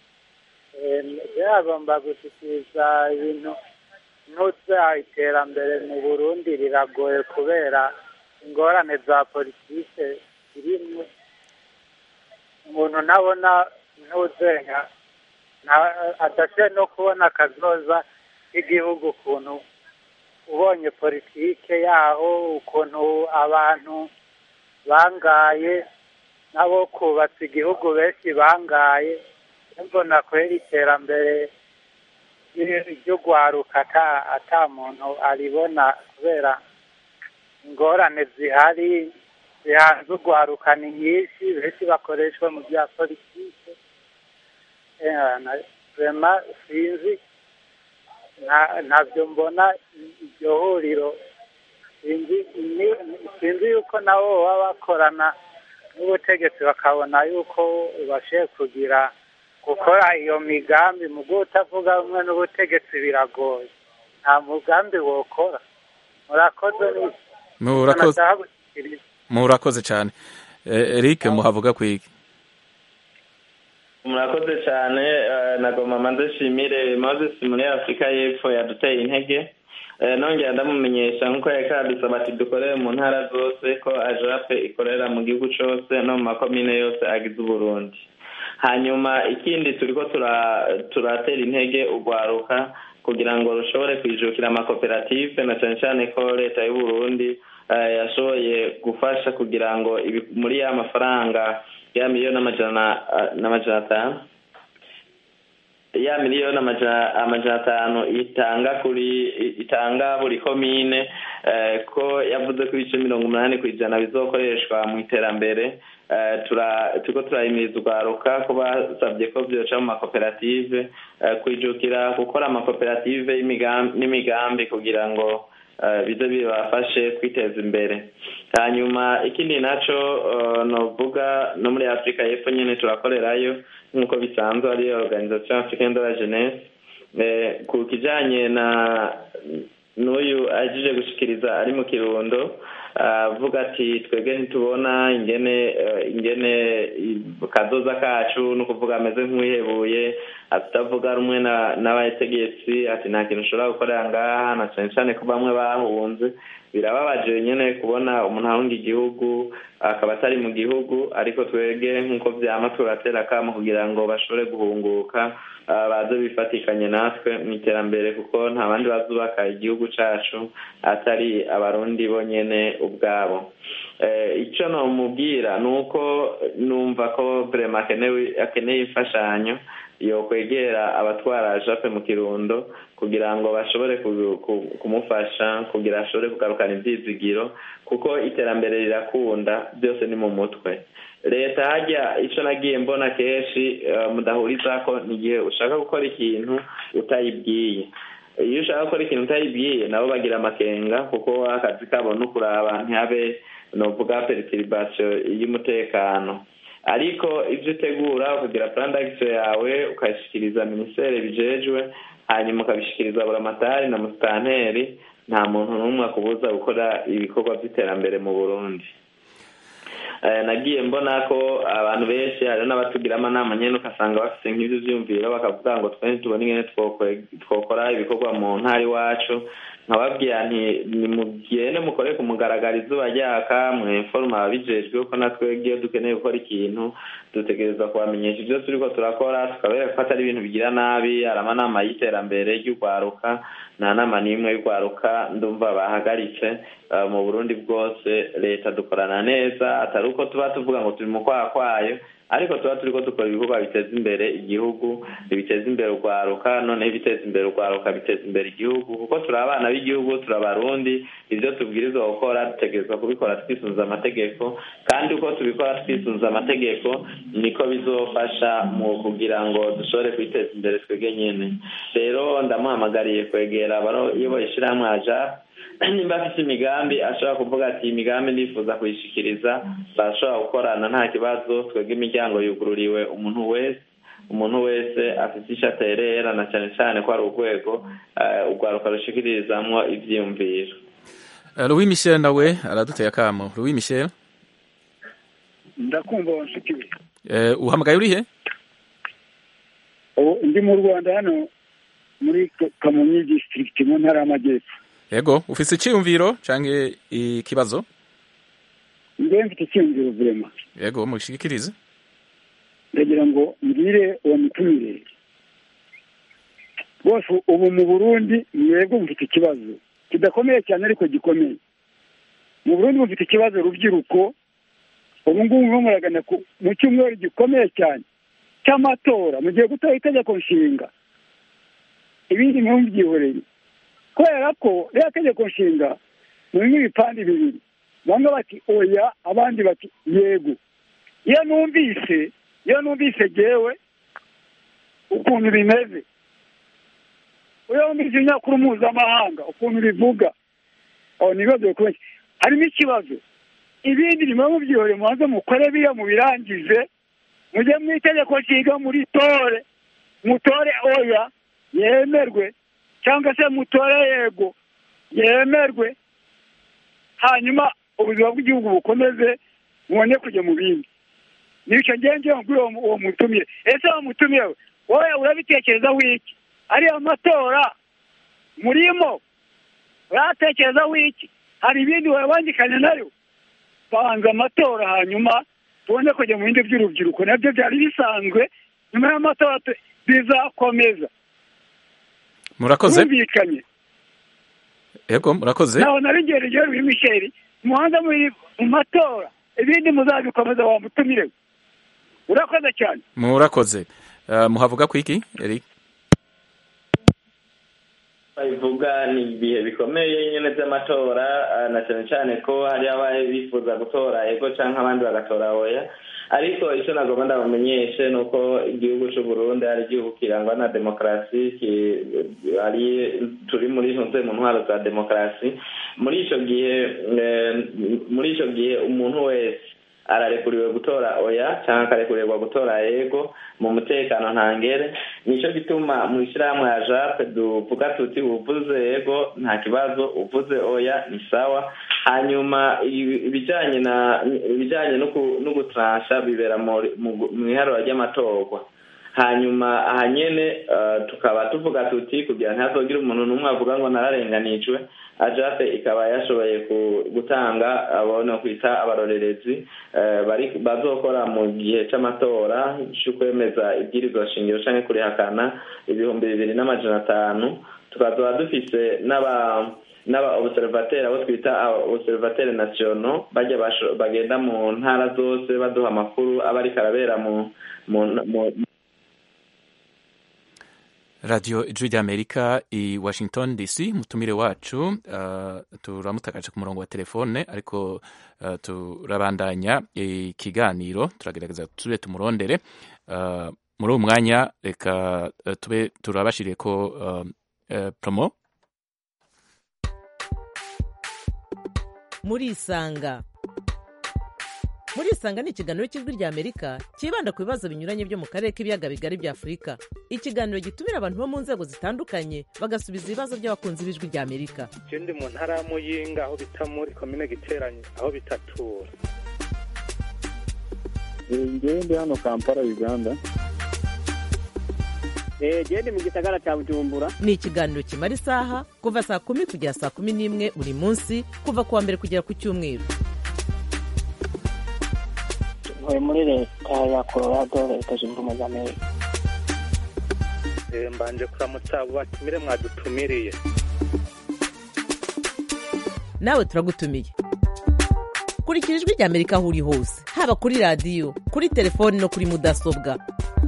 byagomba gushyikiriza ibintu ntutsa iterambere mu burundi riragoye kubera ingorane za politike zirimo umuntu nabona ntuzenya adashoboye no kubona akazoza k'igihugu ukuntu ubonye politike yaho ukuntu abantu bangaye nabo kubatse igihugu benshi bangaye mbona kwera iterambere ry'urwaruka ata muntu aribona kubera ingorane zihari zihanze urwaruka ni nyinshi benshi bakoreshwa mu bya politike rema sinzi ntabyo mbona iryo huriro sinzi yuko nabo baba bakorana n'ubutegetsi bakabona yuko bashoboye kugira gukora iyo migambi mu gihe utavuga rumwe n'ubutegetsi biragoye nta mugambi wokora murakoze
murakoze murakoze cyane eric muhavuga kwigi
murakoze cyane nagoma manze shimire moses muri afurika y'epfo yaduteye intege nongera ndamumenyesha nk'uko yari kadusaba ati dukorere mu ntara zose ko ajape ikorera mu gihugu cyose no mu makomine yose agize uburundi hanyuma ikindi turiko turatera intege urwaruka kugira ngo rushobore kwijukira amakoperative na cyane cyane ko leta y'uburundi yashoboye gufasha kugira ngo muri ya mafaranga ya miliyoni n'amajana atanu ya miliyoni amajana atanu itanga kuri itanga buri komine ko yavuze ko ibice mirongo umunani ku ijana bizokoreshwa mu iterambere turiko turahimiriza urwaruka ko basabye ko byoca mu makoperative kwijukira gukora amakoperative n'imigambi kugira ngo bize bibafashe kwiteza imbere hanyuma ikindi naco novuga no muri afurika y'epfo nyine turakorerayo nk'uko bisanzwe ari organisation africaine de la jeunesse ku kijanye na n'uyu ahejeje gushikiriza ari mu kirundo avuga ati twebwe ntitubona ingene ingene kazoza kacu ni ukuvuga ameze nk'uwihebuye atavuga rumwe n'abategetsi ati nta kintu ushobora gukorera ngaha na cyane cyane ko bamwe bahunze birababaje nyine kubona umuntu ahunga igihugu akaba atari mu gihugu ariko twebwe nk'uko byama turatera akamo kugira ngo bashobore guhunguka baze bifatikanye natwe mu iterambere kuko nta bandi bazubaka igihugu cyacu atari abarundi bonyine ubwabo icyo namubwira ni uko numva ko vrema akeneye imfashanyo yo kwegera abatwara jape mu kirundo kugira ngo bashobore kumufasha kugira ashobore kugarukana ibyizigiro kuko iterambere rirakunda byose ni mu mutwe leta hajya icyo nagiye mbona kenshi mudahuriza ko ni igihe ushaka gukora ikintu utayibwiye iyo ushaka gukora ikintu utayibwiye nabo bagira amakenga kuko akazi kabo no kuraba ntihabe novuga peritiribasiyo y'umutekano ariko ibyo utegura ukagira purandagisi yawe ukayishyikiriza minisiteri bijejwe hanyuma ukabishyikiriza buramatari na musitanteri nta muntu n'umwe akubuza gukora ibikorwa by'iterambere mu burundi nagiye mbona ko abantu benshi hari n'abatugira amanama nyine ugasanga bafite nk'ibyo byumviro bakavuga ngo twe ntitubone ingene twokora ibikorwa mu ntara iwacu nkababwira nti nimugende mukore ku mugaragaro izuba ryaka mwemforoma ababijejwe ko natwe iyo dukeneye gukora ikintu dutegereza kubamenyesha ibyo turi ko turakora tukabereka ko atari ibintu bigira nabi hari amanama y'iterambere ry'urwaruka nta nama n'imwe y'urwaruka ndumva bahagaritse mu burundi bwose leta dukorana neza atari uko tuba tuvuga ngo turi mu kwaha kwayo ariko tuba turi ko dukora ibikorwa biteza imbere igihugu biteza imbere urwaruka noneho ibiteza imbere urwaruka biteza imbere igihugu kuko turi abana b'igihugu turi abarundi ibyo tubwirizwa gukora dutegerezwa kubikora twisunze amategeko kandi uko tubikora twisunze amategeko niko bizofasha mu kugira ngo dushobore kwiteza imbere twebwe nyine rero ndamuhamagariye kwegera abayoboye ishyirahamwe aja nimba afite imigambi ashobora kuvuga ati imigambi ndifuza kuyishikiriza bashobora gukorana nta kibazo twebwe imiryango yugururiwe umuntu wese umuntu wese afite icyo aterera na cyane cyane ko ari urwego urwaruka rushyikirizamo ibyiyumviro
louis michel nawe araduteye akamo louis michel
ndakumva wanshikiwe
uhamagaye urihe
ndi mu rwanda hano muri kamonyi disitirigiti mu ntara y'amajyepfo
yego ufite icyiyumviro cyangwa ikibazo
njyewe mfite icyiyumviro vurema
yego mushikirize
ndagira ngo mbwire uwo mutumire rwose ubu mu burundi mwebwe mufite ikibazo kidakomeye cyane ariko gikomeye mu burundi mufite ikibazo rubyiruko ubu ngubu murimo muragana mu cyumweru gikomeye cyane cy'amatora mugiye gutora itegeko nshinga ibindi ntimubyihorere kubera ko rero tegeko nshinga murimo ibipande bibiri bamwe bati oya abandi bati yego iyo numvise iyo numvise gewe ukuntu bimeze iyo numvise ibinyamakuru mpuzamahanga ukuntu bivuga aho ni ibibazo bikomeye harimo ikibazo ibindi nimwe mubyihore mubanze mukore biriya mubirangize mujye mu itegeko nshinga muri tore mutore oya yemerwe cyangwa se mutore yego yemerwe hanyuma ubuzima bw'igihugu bukomeze mubone kujya mu bindi nicyo ngenge kuri uwo mutumire ese uwo mutumire we wowe urabitekerezaho iki ariya matora murimo uratekerezaho iki hari ibindi wabangikanye nayo banza amatora hanyuma tubone kujya mu bindi by'urubyiruko nabyo byari bisanzwe nyuma y'amatora bizakomeza
murakoze
bumvikanye
yego murakoze
naho nari ngereye Louis Michel muhanza muri mu matora ibindi muzabikomeza wa mutumire urakoze cyane
murakoze muhavuga ku iki Eric
babivuga ni ibihe bikomeye nyine by'amatora na cyane cyane ko hari abaye bifuza gutora ego cyangwa abandi bagatora oya ariko icyo nagomba ndabamenyeshe ni uko igihugu cy'u Burundi ari igihugu kirangwa na demokarasi ari turi muri ntuze mu ntwaro za demokarasi muri icyo gihe muri icyo gihe umuntu wese ararekuriwe gutora oya cyangwa akarekurerwa gutora yego mu mutekano ntangere nicyo gituma mu ishyirahamwe ya jape duvuga tuti uvuze yego nta kibazo uvuze oya ni sawa hanyuma ibijyanye na ibijyanye no gutaransha bibera mu iharura ry'amatorwa hanyuma aha nyine tukaba tuvuga tuti kugira ntihazogire umuntu n'umwe avuga ngo nararenganijwe ajape ikaba yashoboye gutanga abona kwita abarorerezi bazokora mu gihe cy'amatora cyo kwemeza ibwirizwa shingiro cyangwa kurihakana ibihumbi bibiri n'amajana atanu tukaba dufise n'aba n'aba observateri abo twita observateri nationaux bajya bagenda mu ntara zose baduha amakuru aba ariko arabera mu
radiyo ijwi ry'amerika i washington dc mutumire wacu uh, turamutakaje ku murongo wa telefone ariko uh, turabandanya ikiganiro turagerageza tube tumurondere uh, muri uwo mwanya reka tube turabashiriye ko promo
muri isanga muri isanga ni ikiganiro cy'ijwi ry'amerika cyibanda ku bibazo binyuranye byo mu karere k'ibiyaga bigari bya afurika ikiganiro gitumira abantu bo mu nzego zitandukanye bagasubiza ibibazo by'abakunzi b'ijwi ry'amerika
ikindi mu ntara ya muyinga aho bita muri komine giteranye aho bitatura
ngewe ndi hano kampala uganda
gende mu gisagara cya bujumbura
ni ikiganiro kimara isaha kuva saa kumi kugera saa kumi n'imwe buri munsi kuva ku wa mbere kugera ku cyumweru
ntuye muri leta ya colorado leta zunze ubumwe za amerika
mbanje kuramutsa abo batumire mwadutumiriye
nawe turagutumiye kurikira ijwi ry'amerika aho uri hose haba kuri radiyo kuri telefoni no kuri mudasobwa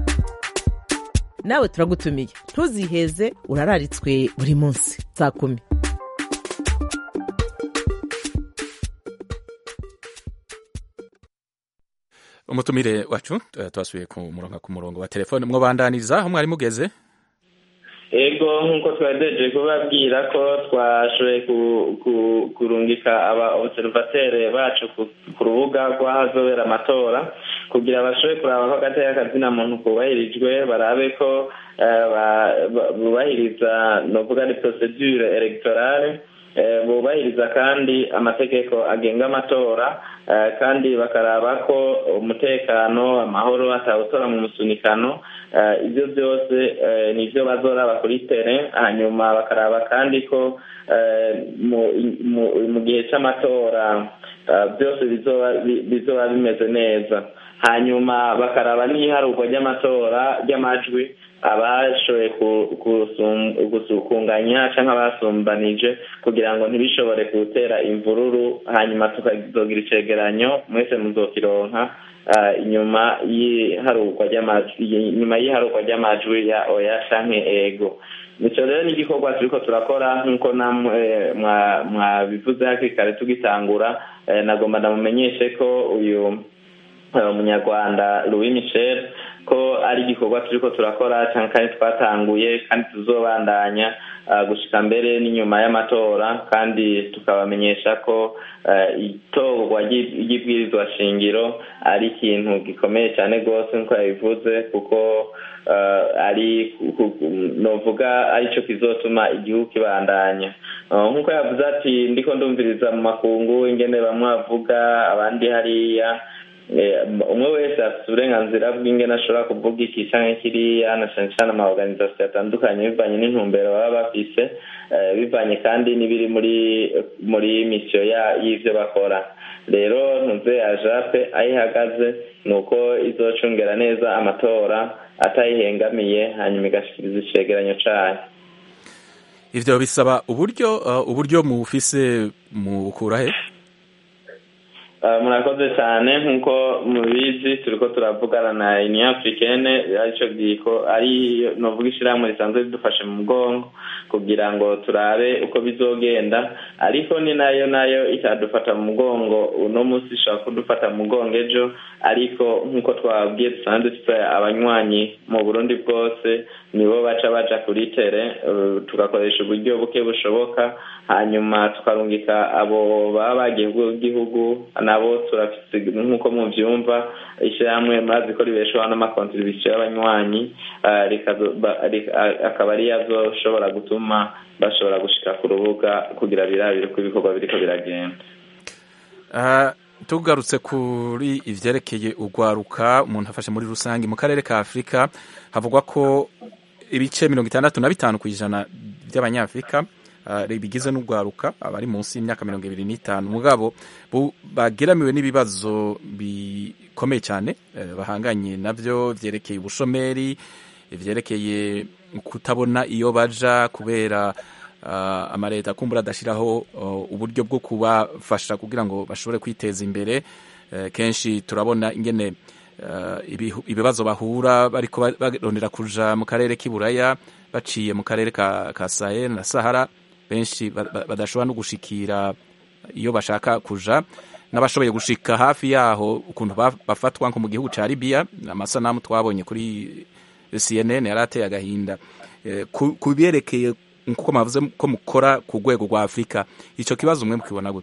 nawe turagutumiye ntuziheze urararitswe buri munsi saa kumi
umutumire wacu twasubiye ku murongo ku murongo wa telefone mwabandaniriza aho mwari mugeze
ego nk'uko twadeje kubabwira ko twashoboye kurungika aba observateri bacu ku rubuga rw'ahazobera amatora kugira bashobore kuraba ko agateka kazina muntu kubahirijwe barabe ko bubahiriza novuga ni procedure electorale bubahiriza kandi amategeko agenga amatora kandi bakaraba ko umutekano amahoro atawutora mu musunikano ibyo byose ni byo bazoraba kuri tere hanyuma bakaraba kandi ko mu gihe cy'amatora byose bizoba bimeze neza hanyuma bakaraba n'iharurwa ry'amatora ry'amajwi abashoboye kunganya cyangwa abasumbanije kugira ngo ntibishobore gutera imvururu hanyuma tukazogira icegeranyo mwese muzokironka inyuma y'iharurwa ry'iharurwa ry'amajwi ya oya canke ego icyo rero ni igikorwa turiko turakora nk'uko namwe mwabivuze hakiri kare tugitangura nagomba ndamumenyeshe ko uyu umunyarwanda louis michel ko ari igikorwa turiko turakora cyangwa kandi twatanguye kandi tuzobandanya gushika mbere n'inyuma y'amatora kandi tukabamenyesha ko itorwa ry'ibwirizwa shingiro ari ikintu gikomeye cyane rwose nk'uko yabivuze kuko ari novuga aricyo kizotuma igihugu kibandanya nk'uko yavuze ati ndiko ndumviriza mu makungu ingene bamwe bavuga abandi hariya umwe wese afite uburenganzira bw'ingene ashobora kuvuga iki cyangwa kiriya na cyane cyane amaorganisation atandukanye bivanye n'intumbero baba bafise bivanye kandi n'ibiri muri muri misiyo y'ivyo bakora rero ntuze ya jape aho ihagaze ni uko izocungera neza amatora atayihengamiye hanyuma igashikiriza icegeranyo cayo
ivyo bisaba uburyo uburyo mufise mukura he
murakoze cyane nk'uko mubizi turiko turavugana na union africaine arico giko ari novuga ishyirahamwe risanzwe ridufashe mu mugongo kugira ngo turabe uko bizogenda ariko ni nayo nayo itadufata mu mugongo uno munsi ishobora kudufata mu mugongo ejo ariko nk'uko twabwiye dusanzwe dufite abanywanyi mu burundi bwose nibo baca baja kuri tere tugakoresha uburyo buke bushoboka hanyuma tukarungika abo baba bagiye bw'igihugu nabo turafise nk'uko muvyumva ishyirahamwe murazi ko ribeshaho n'amakontribisiyo y'abanywanyi ah, rikazo- ba- rik- ah, akaba ariyo azoshobora gutuma bashobora gushika ku rubuga kugira birabire uko ibikorwa biriko biragenda
Ah, tugarutse kuri ivyerekeye urwaruka umuntu afashe muri rusange mu karere ka afurika havugwa ko ibice mirongo itandatu na bitanu ku ijana by'abanyafurika ah, bigize n'urwaruka abari munsi y'imyaka mirongo ibiri n'itanu mugabo bu- bageramiwe n'ibibazo bikomeye cyane eh, bahanganye navyo vyerekeye ubushomeri vyerekeye kutabona iyo baja kubera uh, amaleta kumbura adashiraho uh, uburyo bwo kubafasha kugira ngo bashobore kwiteza imbere uh, kenshi turabona ingene uh, ibihu- ibibazo bahura bariko ba- barondera kuja mu karere k'iburaya baciye mu karere ka, ka Sahel na Sahara benshi ba- ba- badashobora no gushikira iyo bashaka kuja n'abashoboye gushika hafi yaho ukuntu ba- bafatwa nko mu gihugu ca Libya amasanamu twabonye kuri CNN yari ateye agahinda Eh, ku ku byerekeye nkuko mwavuze ko mukora ku rwego rwa Afurika ico kibazo mwe mukibona gute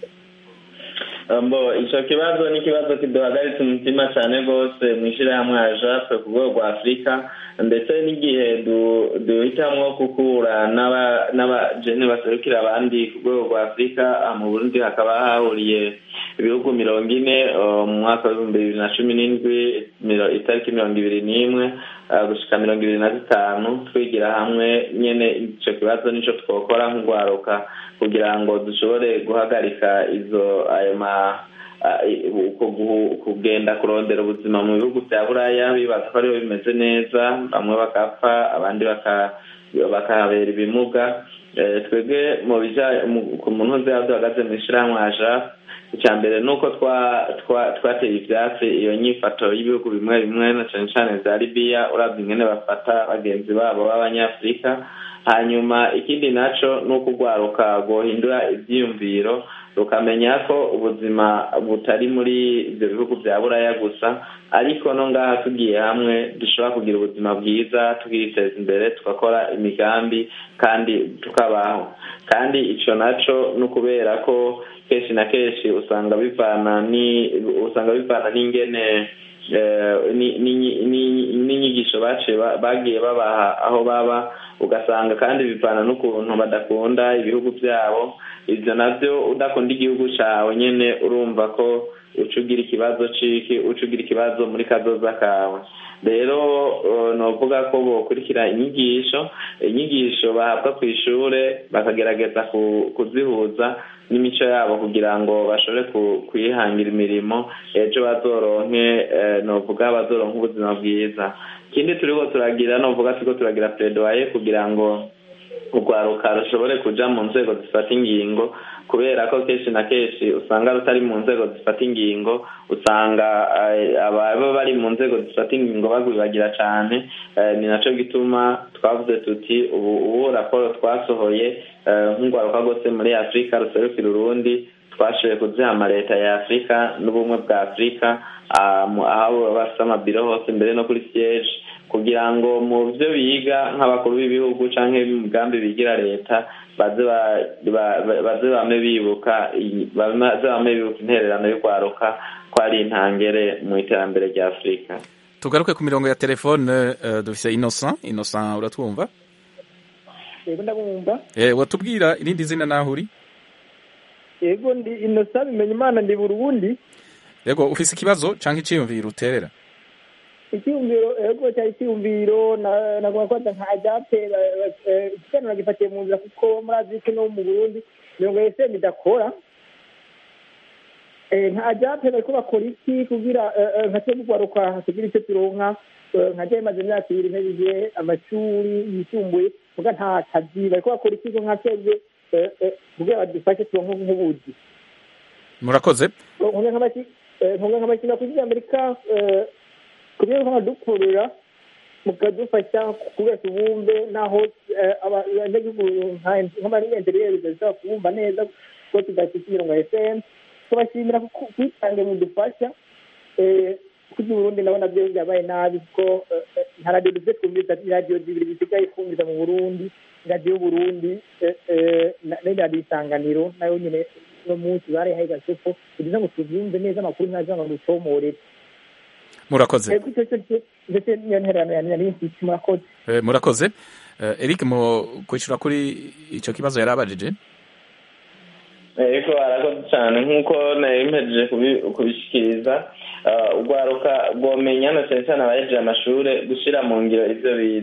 mbo ico kibazo ni ikibazo kiduhagaritse umutima cyane rwose mu ishyirahamwe ajape ku rwego rwa afurika ndetse n'igihe du- duhitamwo gukura n'aba- n'abajene baserukira abandi ku rwego rwa afurika aha mu burundi hakaba hahuriye ibihugu mirongo ine uh, mu mwaka w'ibihumbi bibiri na cumi n'indwi miro- itariki mirongo ibiri n'imwe uh, gushika mirongo ibiri na zitanu twigira hamwe nyene ico kibazo nico twokora nk'urwaruka kugira ngo dushobore guhagarika izo ayo ma a- i- uko guhu- kugenda kurondera ubuzima mu bihugu bya buraya bibaza ko ariho bimeze neza bamwe bakapfa abandi baka- bakahabera ibimuga Eh, twebwe mu bija mu- ku muntu uzi aho duhagaze mu ishyirahamwe aja icya mbere ni uko twa- twa- twateye ivyatsi iyo nyifato y'ibihugu bimwe bimwe na cane cane za libiya uravye ingene bafata bagenzi babo b'abanyafurika hanyuma ikindi naco ni uko urwaruka rwohindura ivyiyumviro rukamenya ko ubuzima butari muri ibyo bihugu bya buraya gusa ariko no ngaha tugiye hamwe dushobora kugira ubuzima bwiza tukiteza imbere tugakora imigambi kandi tukabaho kandi ico naco ni ukubera ko kenshi na kenshi usanga bivana ni usanga bivana n'ingene eh, ni- ni- ni- n'inyigisho baciye ba- bagiye babaha aho baba ugasanga kandi bivana n'ukuntu badakunda ibihugu byabo ibyo nabyo udakunda igihugu cyawe nyine urumva ko uca ugira ikibazo ciki uca ugira ikibazo muri kazoza kawe rero eh, novuga ko bokurikira inyigisho inyigisho bahabwa ku ishure bakagerageza ku- kuzihuza n'imico yabo kugira ngo bashobore ku- kwihangira imirimo ejo bazoronke eh, novuga bazoronke ubuzima bwiza ikindi turiko turagira novuga turiko turagira pledoye kugira ngo urwaruka rushobore kuja mu nzego zifata ingingo kubera ko kenshi na kenshi usanga rutari mu nzego zifata ingingo usanga eh, ababa bari mu nzego zifata ingingo bagwibagira cane eh, ni naco gituma twavuze tuti ubu ubu raporo twasohoye eh, nk'urwaruka rwose muri afurika ruserukira urundi twashoboye kuziha amaleta ya afurika n'ubumwe bwa afurika ah, mu- aho baba bafise amabiro hose mbere no kuri siege kugira ngo mu byo biga nk'abakuru b'ibihugu canke imigambi bigira leta baze ba- ba- ba- baze bame bibuka iyi- baze bame bibuka intererano y'urwaruka ko ari intangere mu iterambere rya afurika
tugaruke ku mirongo ya telefone eh, dufise Innocent Innocent uratwumva
yego ndabumva
eh watubwira irindi zina naho uri
yego ndi inosa bimenya imana ndi burundi
yego ufise ikibazo canke iciyumviro uterera
icyumviro yego cyari icyumviro na- nagomba kubaza nka ajape ikiganiro gifatiye mu nzira kuko muri azike no mu burundi mirongo eseni idakora Eh, nka ajape bariko bakora iki kugira eh, eh, nka twebwe urwaruka tugira icyo turonka eh, nka jewe maze imyaka ibiri mpejije amashuri yisumbuye muga nta kazi bariko bakora iki ko nka twebwe eh, eh, kugira badufashe turonke nk'ubuzi
murakoze
nkunga nk'abaki eh, nkunga nk'abakina kuri amerika eh, kubera ko badukurura mukadufasha kugira tubumve naho eh, aba- abanyagihugu nka- nk'abanyenteriyeri badashobora kubumva neza kuko tudafite imirongo ya fm tubashimira ku kwitange mudufasha eh, kuko uburundi ndabona byo byabaye nabi kuko eh, eh, nta radiyo dufite twumviriza iradiyo zibiri zisigaye kumviriza mu burundi radiyo y'uburundi eh, eh, na- n'iradiyo isanganiro nayo nyine uno munsi barihaye gasopo kugira ngo tuvyumve neza amakuru ntaza ngo dutomorere
murakoze
ego icyo cyo ndetse niyo ntererano ya nari mfite murakoze
Eh, murakoze Eh, Eric mu kwishyura kuri icyo kibazo yari abajije
ariko arakoze cyane nk'uko nari mpejeje kubi- kubishikiriza ah, urwaruka rwomenya na cyane cyane abahejeje amashuri gushyira mu ngiro ibyo bize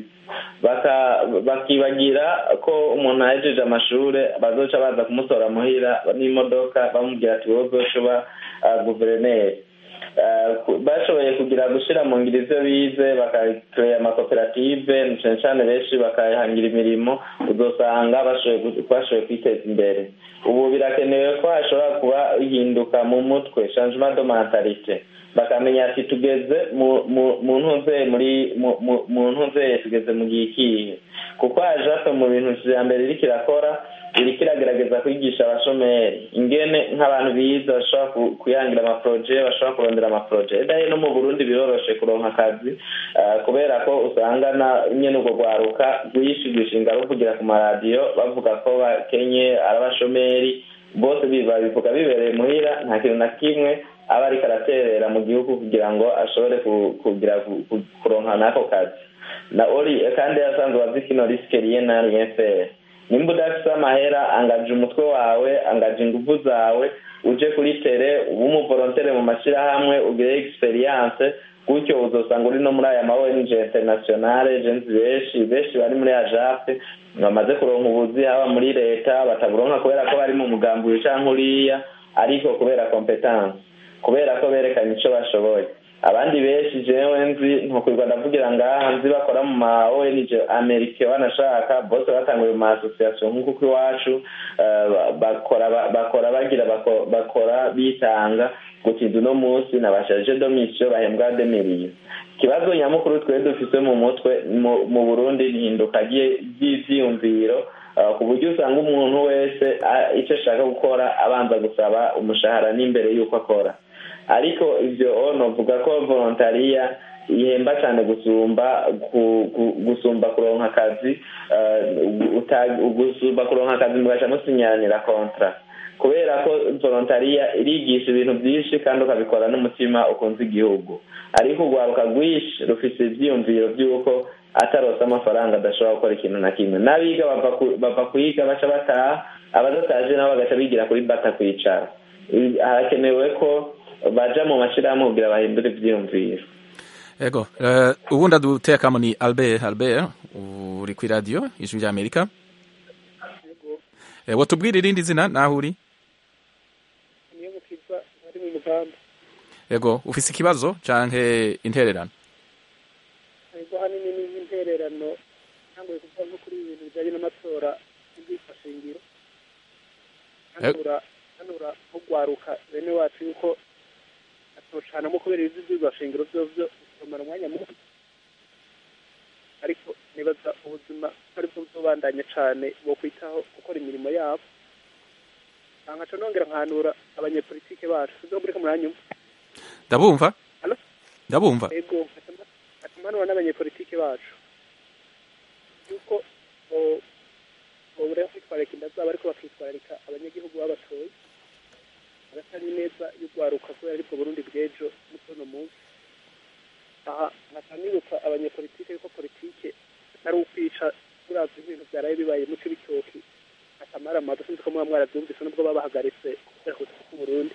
Baka- bakibagira ko umuntu ahejeje amashuri bazoca baza kumutora muhira n'imodoka bamubwira ati wowe uzocuba guverineri Ah, ku- bashoboye kugira gushyira mu ngiro ibyo bize bakakorera amakoperative na cyane cyane benshi bakahangira imirimo uzosanga bashoboye gu- bashoboye kwiteza imbere ubu birakenewe ko hashobora kuba ihinduka mu mutwe changement de mentalite bakamenya ati tugeze mu mu- mu ntuze muri mu- mu- mu ntuze tugeze mu gihe ikihe kuko hajape mu bintu ijambere iriko irakora iriko iragerageza kwigisha abashomeri ingene nk'abantu bize bashobora ku- kwihangira amaporoje bashobora kurondera amaporoje edahe no mu burundi biroroshe kuronka akazi ah, kubera ko usanga na nyene urwo rwaruka rwishi rwishinga ruvugira ku maradiyo bavuga ko bakenye ari abashomeri bose bi- babivuga bibereye muhira nta kintu na kimwe aba ariko araterera mu gihugu kugira ngo ashobore ku- kugira ku- ku- kuronka n'ako kazi na ori kandi yasanzwe azi kino risike riye na rien faire nimba udafise amahera angaje umutwe wawe angaje ingufu zawe uje kuri tere ube umuvolontere mu mashyirahamwe ugire experience gutyo uzosanga uri no muri aya ma ONG internationale jenzi benshi benshi bari muri ajape bamaze kuronka ubuzi haba muri leta bataburonka kubera ko bari mu mugambi uyu canke uriya ariko kubera competence kubera ko berekanye ico bashoboye abandi benshi jewe nzi ntukwirwa ndavugira ngaha nzi bakora mu ma ONG amerika banashaka bose batanguye mu ma association nk'uko iwacu eh, bakora bakora bagira bako- bakora bitanga gutinda uno munsi nabashaje domisiyo bahembwa demiriye ikibazo nyamukuru twe dufise mu mutwe mu- mu burundi ni ihinduka rye- ry'ivyiyumviro uh, ku buryo usanga umuntu wese ah, ico ashaka gukora abanza gusaba umushahara n'imbere y'uko akora ariko ivyo novuga ko volontariya ihemba cyane gusumba ku- ku- gusumba kuronka akazi uh, uta- gusumba kuronka akazi mugaca musinyanira kontra kubera ko volontariya irigisha ibintu byinshi kandi ukabikora n'umutima ukunze igihugu ariko urwaruka rwinshi rufise ivyiyumviro by'uko atarose amafaranga adashobora gukora ikintu na kimwe n'abiga bava ku- bava kuyiga baca bataha abadataje nabo bagaca bigira kuri bata kwicara I- harakenewe ko baja mu mashirahamwe kugira bahindure ivyiyumviro
ego eh, ubundi adutekamo ni albert albert uri ku iradiyo ijwi rya amerika Eh, watubwira irindi zina naho uri
niyo mukiza ari mu mugamba
ego ufise ikibazo canke intererano
ariko hanini ni nk'intererano ntanguye kuvuga nko kuri ibintu bijyanye n'amatora y'ubwifashingiro hanura hanura nko gwaruka bene wacu yuko atocanamo kubera ibizi by'ubwashingiro vyovyo bikamara umwanya muto ariko nibaza ubuzima ko aribwo buzobandanya cane bo kwitaho gukora imirimo yabo nkaca nongera nkanura abanyepolitike bacu sizo muriko muranyumva
ndabumva
Halo?
ndabumva
ego atamanura n'abanyepolitike bacu yuko bo- bobura kwitwararika inda zabo ariko bakitwararika abanyagihugu babatoye agatari neza y'urwaruka kubera aribwo burundi bw'ejo n'uno munsi aha nkaca nibuka abanyepolitike yuko politike atari ukwica uravye ibintu vyaraye bibaye muco bitoki akamara amazi sinzi ko muba mwaravyumvise nubwo babahagaritse kubera kuza k'uburundi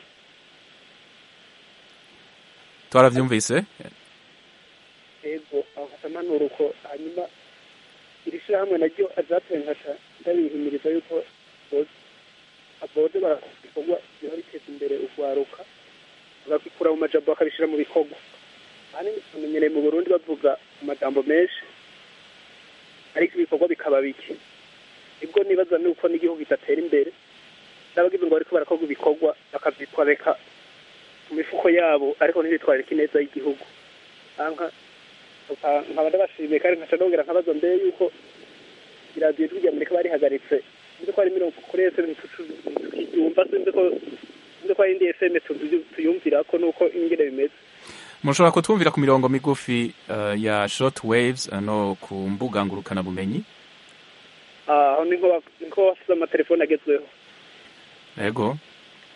twaravyumvise
ego aho hatamanura uko hanyuma iri shyirahamwe naryo azateye nkaca ndabihimiriza yuko boze abode barakora ibikorwa biba biteza imbere urwaruka bagakura mu majambo bakabishyira mu bikorwa ahanini tumenyereye mu burundi bavuga amajambo menshi ariko ibikorwa bikaba bike nibwo nibaza nuko n'igihugu kidatera imbere n'abagize ngo bariko barakorwa ibikorwa bakavyitwareka mu mifuko yabo ariko ntibitwarike ineza y'igihugu anka nkaba ndabashimiye kandi nkaca nongera nkabaza mbere yuko iradiyo ijwi rya amerika barihagaritse sinzi ko ari mirongo kuri fm tukiyumva sinzi ko sinzi ko ari indi fm tuyu- tuyumvirako nuko ingene bimeze
mushobora kutwumvira ku mirongo migufi eh, ya short waves eh, no ku mbuga ngurukana bumenyi
aho ni nko ba- ni nko bafite amatelefone agezweho
ego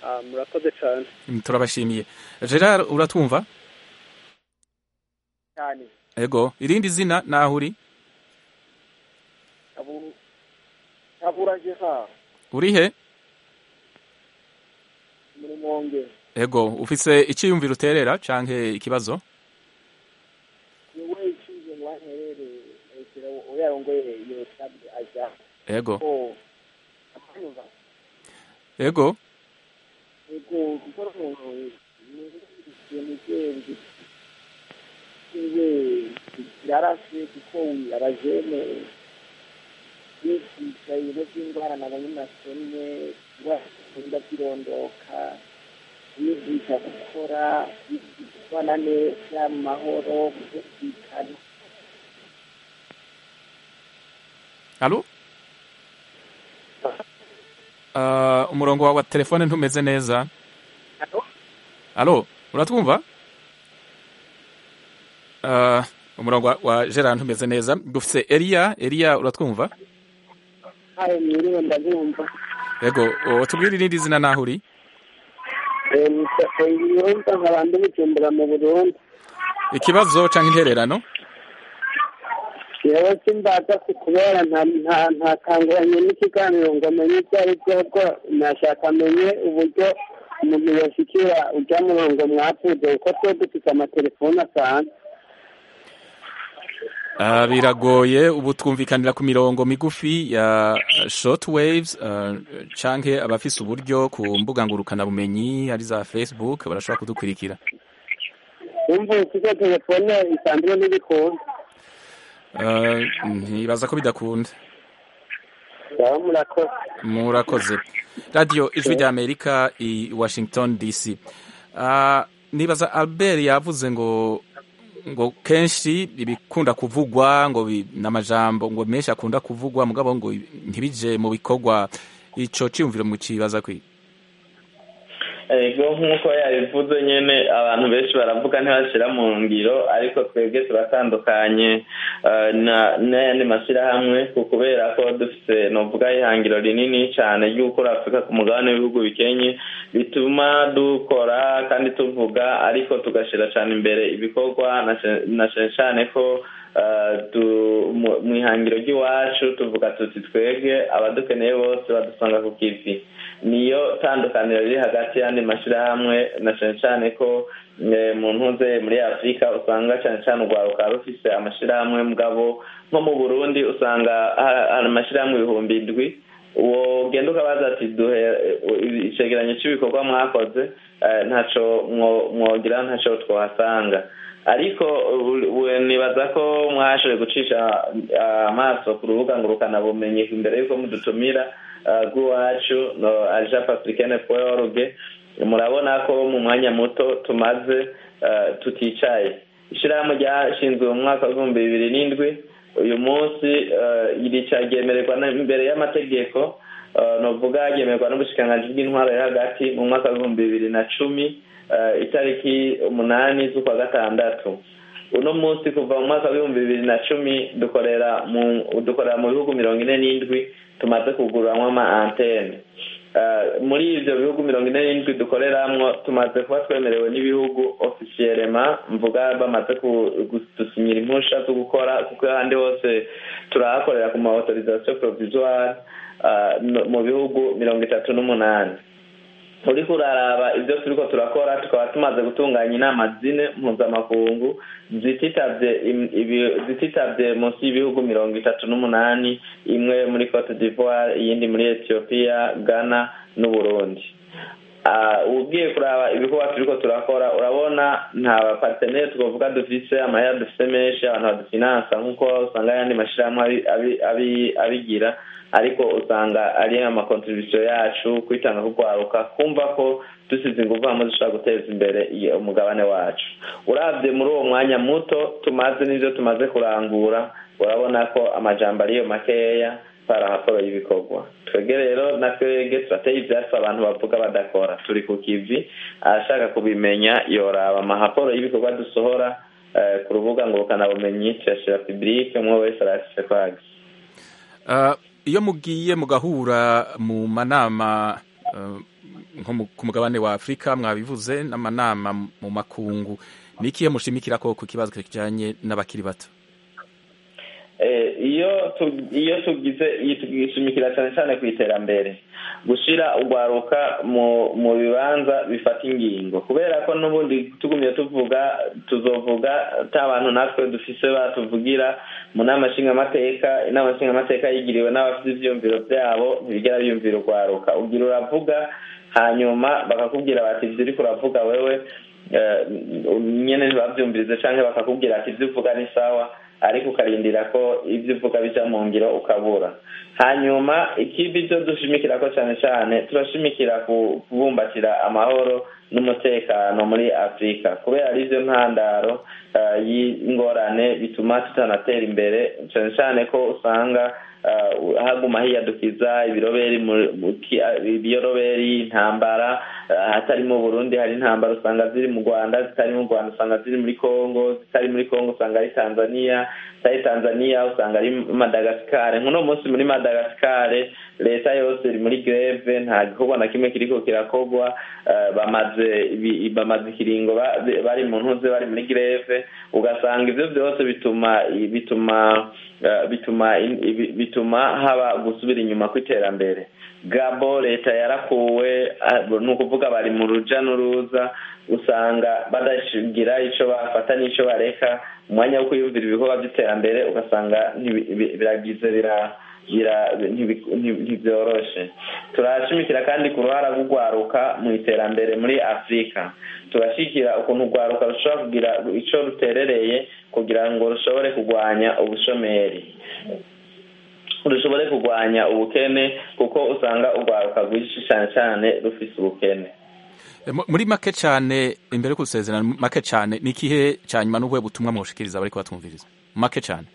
Ah, murakoze cyane
turabashimiye gerard uratwumva
cyane
ego irindi zina naho uri
Kabu- kabura jeha
uri he
muri monge
ego ufise icyiyumviro uterera canke ikibazo
niwe ishinzwe mu banterere hejuru uyarongoye iyo sabe aja
ego
ko amanyumva
ego
ego gukora umuntu ibintu byenzi iwe yarashe kuko abajene bigisha ibintu by'indwara nabonye nasomye indwara zikunda zirondoka bigisha gukora bigisha kubana neza mu mahoro gutekana
alo Uh, umurongo wawe wa telefone ntumeze neza alo uratwumva uh, umurongo wa- wa gerard ntumeze neza dufise eliya eliya uratwumva
hayo mwiriwe ndabumva
ego tubwire irindi zina naho uri
yumva nkaba ndi bujumbura mu burundi
ikibazo canke intererano
yewe simbaza ku kubera nta nta nta kanguranye n'ikiganiro ngo amenye ibyo ari byo bwo nashaka amenye uburyo umuntu yoshikira ujya murongo mwavuze kuko twe dufite amatelefone asanzwe
Uh, biragoye ubu twumvikanira ku mirongo migufi ya short waves uh, canke abafise uburyo ku mbuga ngurukana bumenyi ari za facebook barashobora kudukurikira
wumva ufite telefone isanzwe n'ibikunda
uh, ntibaza ko bidakunda
baba murakoze
murakoze radio ijwi rya amerika i washington dc uh, nibaza albert yavuze ngo ngo kenshi ibikunda kuvugwa ngo bi- n'amajambo ngo menshi akunda kuvugwa mugabo ngo ntibije mu bikorwa ico ciyumviro mu kibaza kwi
ego nk'uko yabivuze nyine abantu benshi baravuga ntibashyira mu ngiro ariko twebwe turatandukanye eh, na- n'ayandi mashyirahamwe ku kubera ko dufite novuga ihangiro rinini cyane ry'ukura afurika ku mugabane w'ibihugu bikenye bituma dukora kandi tuvuga ariko tugashyira cyane imbere ibikorwa na ce- na cyane cyane ko eh, du- mu- mu ihangiro ry'iwacu tuvuga tuti twebwe abadukeneye bose badusanga ku kivi niyo tandukaniro riri hagati y'andi mashyirahamwe na cyane cyane ko eh, mu ntuze muri afurika usanga cyane cyane urwaruka rufise amashyirahamwe mugabo nko mu burundi usanga ha- hari amashyirahamwe ibihumbi indwi uwo ugenda ukabaza ati duhe eh, icegeranyo cy'ibikorwa mwakoze eh, ntaco mwo- mwogira ntaco twahasanga ariko u- u- nibaza ko mwashoboye gucisha ah, amaso ku rubuga ngurukanabumenyi imbere y'uko mudutumira ah, rw'iwacu no aja africaine org murabona ko mu mwanya muto tumaze ah, tuticaye ishyirahamwe ryashinzwe mu mwaka w'ibihumbi bibiri n'indwi uyu munsi ah, rica ryemererwa na- imbere y'amategeko ah, novuga ryemererwa n'ubushikiranganji bw'intwaro yo hagati mu mwaka w'ibihumbi bibiri na cumi eh, itariki umunani z'ukwa gatandatu uno munsi kuva mu mwaka w'ibihumbi bibiri na cumi dukorera mu dukorera mu bihugu mirongo ine n'indwi tumaze kugururamwo ama antene Eh, muri ivyo bihugu mirongo ine n'indwi dukoreramwo tumaze kuba twemerewe n'ibihugu ofisiyelema mvuga bamaze ku- kudusinyira impusha zo gukora kuko ahandi hose turahakorera ku ma autorisation provisoire eh, no- mu bihugu mirongo itatu n'umunani uriko uraraba ibyo turiko turakora tukaba tumaze gutunganya inama zine mpuzamakungu zititavye im- ibi- zititavye munsi y'ibihugu mirongo itatu n'umunani imwe muri cote d'ivoire iyindi muri ethiopia ghana n'uburundi Ah, ugiye kuraba ibikorwa turiko turakora urabona nta bapartenere twovuga dufise amahera dufise menshi abantu badufinansa nk'uko usanga ayandi mashirahamwe abi- abi- abi- abigira ariko usanga ari amakontribusiyo yacu kwitanga kugwaruka kumva ko dusize inguvu hamwe dushobora guteza imbere iyo- umugabane wacu uravye muri uwo mwanya muto tumaze n'ivyo tumaze kurangura urabona ko amajambo ariyo makeya parahaporo y'ibikorwa twebwe rero na twebwe turateye ivyatsi abantu bavuga badakora turi ku kivi ashaka kubimenya yoraba amahaporo y'ibikorwa dusohora eh, ku rubuga ngurukanabumenyi tuyashira publike umwe wese arafise kwagi
Uh, iyo mugiye mugahura mu manama eh, nko mu- ku mugabane wa afurika mwabivuze n'amanama mu makungu ni ikihe mushimikira ko ku kibazo kijanye n'abakiri bato
Eh, iyo tu- iyo tugize iyo tugishimikira cyane cyane ku iterambere gushira urwaruka mu mu bibanza bifata ingingo kubera ko n'ubundi tugumye tuvuga tuzovuga ta bantu natwe dufise batuvugira mu nama nshingamateka inama nshingamateka yigiriwe n'abafite ivyiyumviro vyabo ntibigera biyumvira urwaruka ugira uravuga hanyuma bakakubwira bati ivyo uriko uravuga wewe eh, nyene ntibavyumvirize canke bakakubwira ati ivyo uvuga ni sawa ariko ukarindira ko ibyo uvuga bijya mu ngiro ukabura hanyuma ikindi byo dushimikira ko cyane cyane turashimikira ku- kubumbatira amahoro n'umutekano muri afurika kubera ari byo ntandaro eh, y'ingorane bituma tutanatera imbere cyane cyane ko usanga eh, haguma hiyadukiza ibiroberi mu- mu- ki- ibiyoroberi intambara eh, hatari mu burundi hari intambara usanga ziri mu rwanda zitari mu rwanda usanga ziri muri congo zitari muri congo usanga ari tanzania zitari tanzania usanga ari madagascar nk'uno munsi muri madagascar leta yose iri muri greve nta gikorwa na kimwe kiriko kirakorwa eh, bamaze ibi- bamaze ikiringo ba- bari mu ntuze bari muri greve ugasanga ivyo byose bituma bituma eh, bituma in- ibi- bituma haba gusubira inyuma kw'iterambere gabo leta yarakuwe ah, ni ukuvuga bari mu ruja n'uruza usanga badashigira ico bafata n'ico bareka umwanya wo kwiyumvira ibikorwa by'iterambere ugasanga ntibi- bi- biragize bira bira- ntibi- nti- ntibyoroshe turashimikira kandi ku ruhara rw'urwaruka mu iterambere muri afurika turashyigikira ukuntu urwaruka rushobora kugira ico ruterereye kugira ngo rushobore kurwanya ubushomeri rushobore kurwanya ubukene kuko usanga urwaruka rwinshi cyane cyane rufise ubukene
Eh, mu- muri make cyane imbere yo gusezerana make cyane ni ikihe cya nyuma n'ubuhe butumwa mwoshikiriza bariko batwumviriza make cyane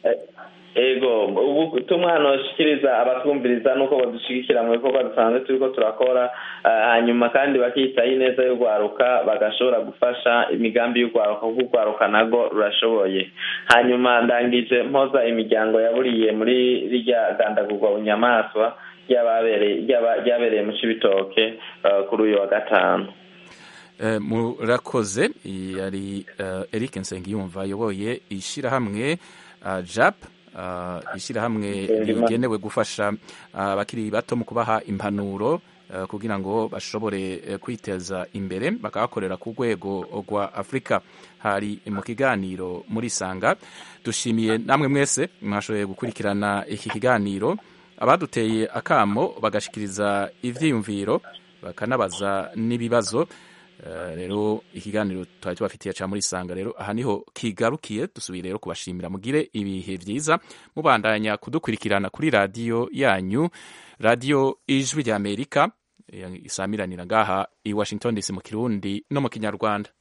ego ubutumwa hanoshikiriza abatwumviriza nuko badushigikira mu bikorwa dusanzwe turiko turakora eh, hanyuma kandi bakitaho ineza y'urwaruka bagashobora gufasha imigambi y'urwaruka kuko urwaruka nago rurashoboye hanyuma ndangije mpoza imiryango yaburiye muri rirya gandagurwa bunyamaswa ryababereye- ryaba- ryabereye mu cibitoke eh, kuri uyu wa gatanu
Eh, murakoze yari eh, Eric Nsengiyumva ayoboye ishyirahamwe uh, JAP uh, ishyirahamwe
Ndima.
rigenewe gufasha ah, abakiri bato mu kubaha impanuro eh, kugira ngo bashobore eh, kwiteza imbere bakahakorera ku rwego rwa Afurika hari mu kiganiro muri Sanga dushimiye namwe mwese mwashoboye gukurikirana iki kiganiro abaduteye akamo bagashikiriza ivyiyumviro bakanabaza n'ibibazo Eh, rero ikiganiro twari tubafitiye ca muri sanga rero aha niho kigarukiye dusubiye rero kubashimira mugire ibihe vyiza mubandanya kudukurikirana kuri radiyo yanyu radiyo ijwi rya amerika eh, isamiranira ngaha i washington dc mu kirundi no mu kinyarwanda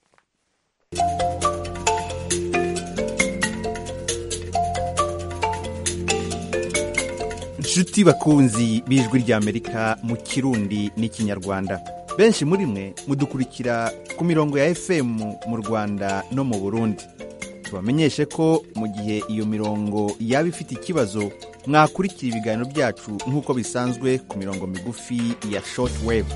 nshuti bakunzi b'ijwi ry'amerika mu kirundi n'ikinyarwanda benshi muri mwe mudukurikira ku mirongo ya fm mu rwanda no mu burundi tubamenyeshe ko mu gihe iyo mirongo yaba ifite ikibazo mwakurikira ibiganiro byacu nk'uko bisanzwe ku mirongo migufi ya shortwave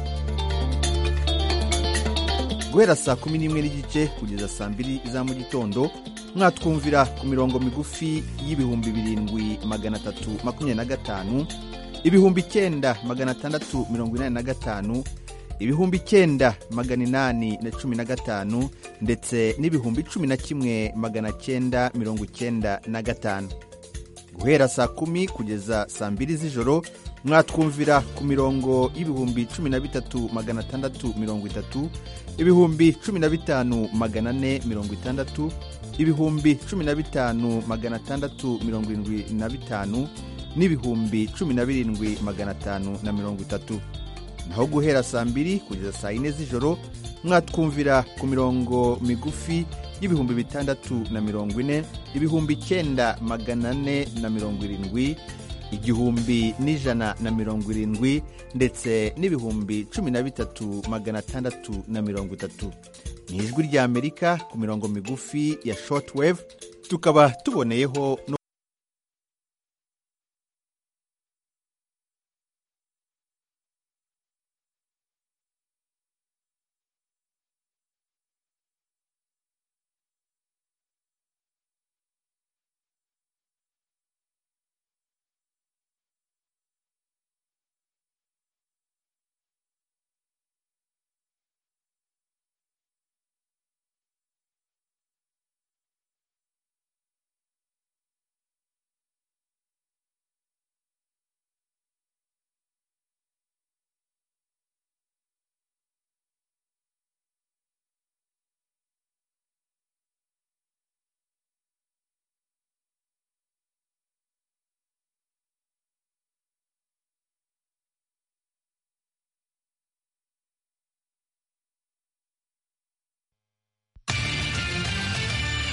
guhera saa kumi n'imwe n'igice kugeza saa mbiri za mu gitondo mwatwumvira ku mirongo migufi y'ibihumbi birindwi magana atatu makumyabiri na gatanu ibihumbi icyenda magana atandatu mirongo inani na gatanu ibihumbi icyenda magana inani na cumi na gatanu ndetse n'ibihumbi cumi na kimwe magana cyenda mirongo icyenda na gatanu guhera saa kumi kugeza saa mbiri z'ijoro mwatwumvira ku mirongo y'ibihumbi cumi na bitatu magana atandatu mirongo itatu ibihumbi cumi na bitanu magana ane mirongo itandatu ibihumbi cumi na bitanu magana atandatu mirongo irindwi na bitanu n'ibihumbi cumi na birindwi magana atanu na mirongo itatu naho guhera saa mbiri kugeza saa yine z'ijoro mwatwumvira ku mirongo migufi y'ibihumbi bitandatu na mirongo ine ibihumbi icyenda magana ane na mirongo irindwi igihumbi n'ijana na mirongo irindwi ndetse n'ibihumbi cumi na bitatu magana atandatu na mirongo itatu ni ijwi ry'amerika ku mirongo migufi ya shortwave tukaba tuboneyeho no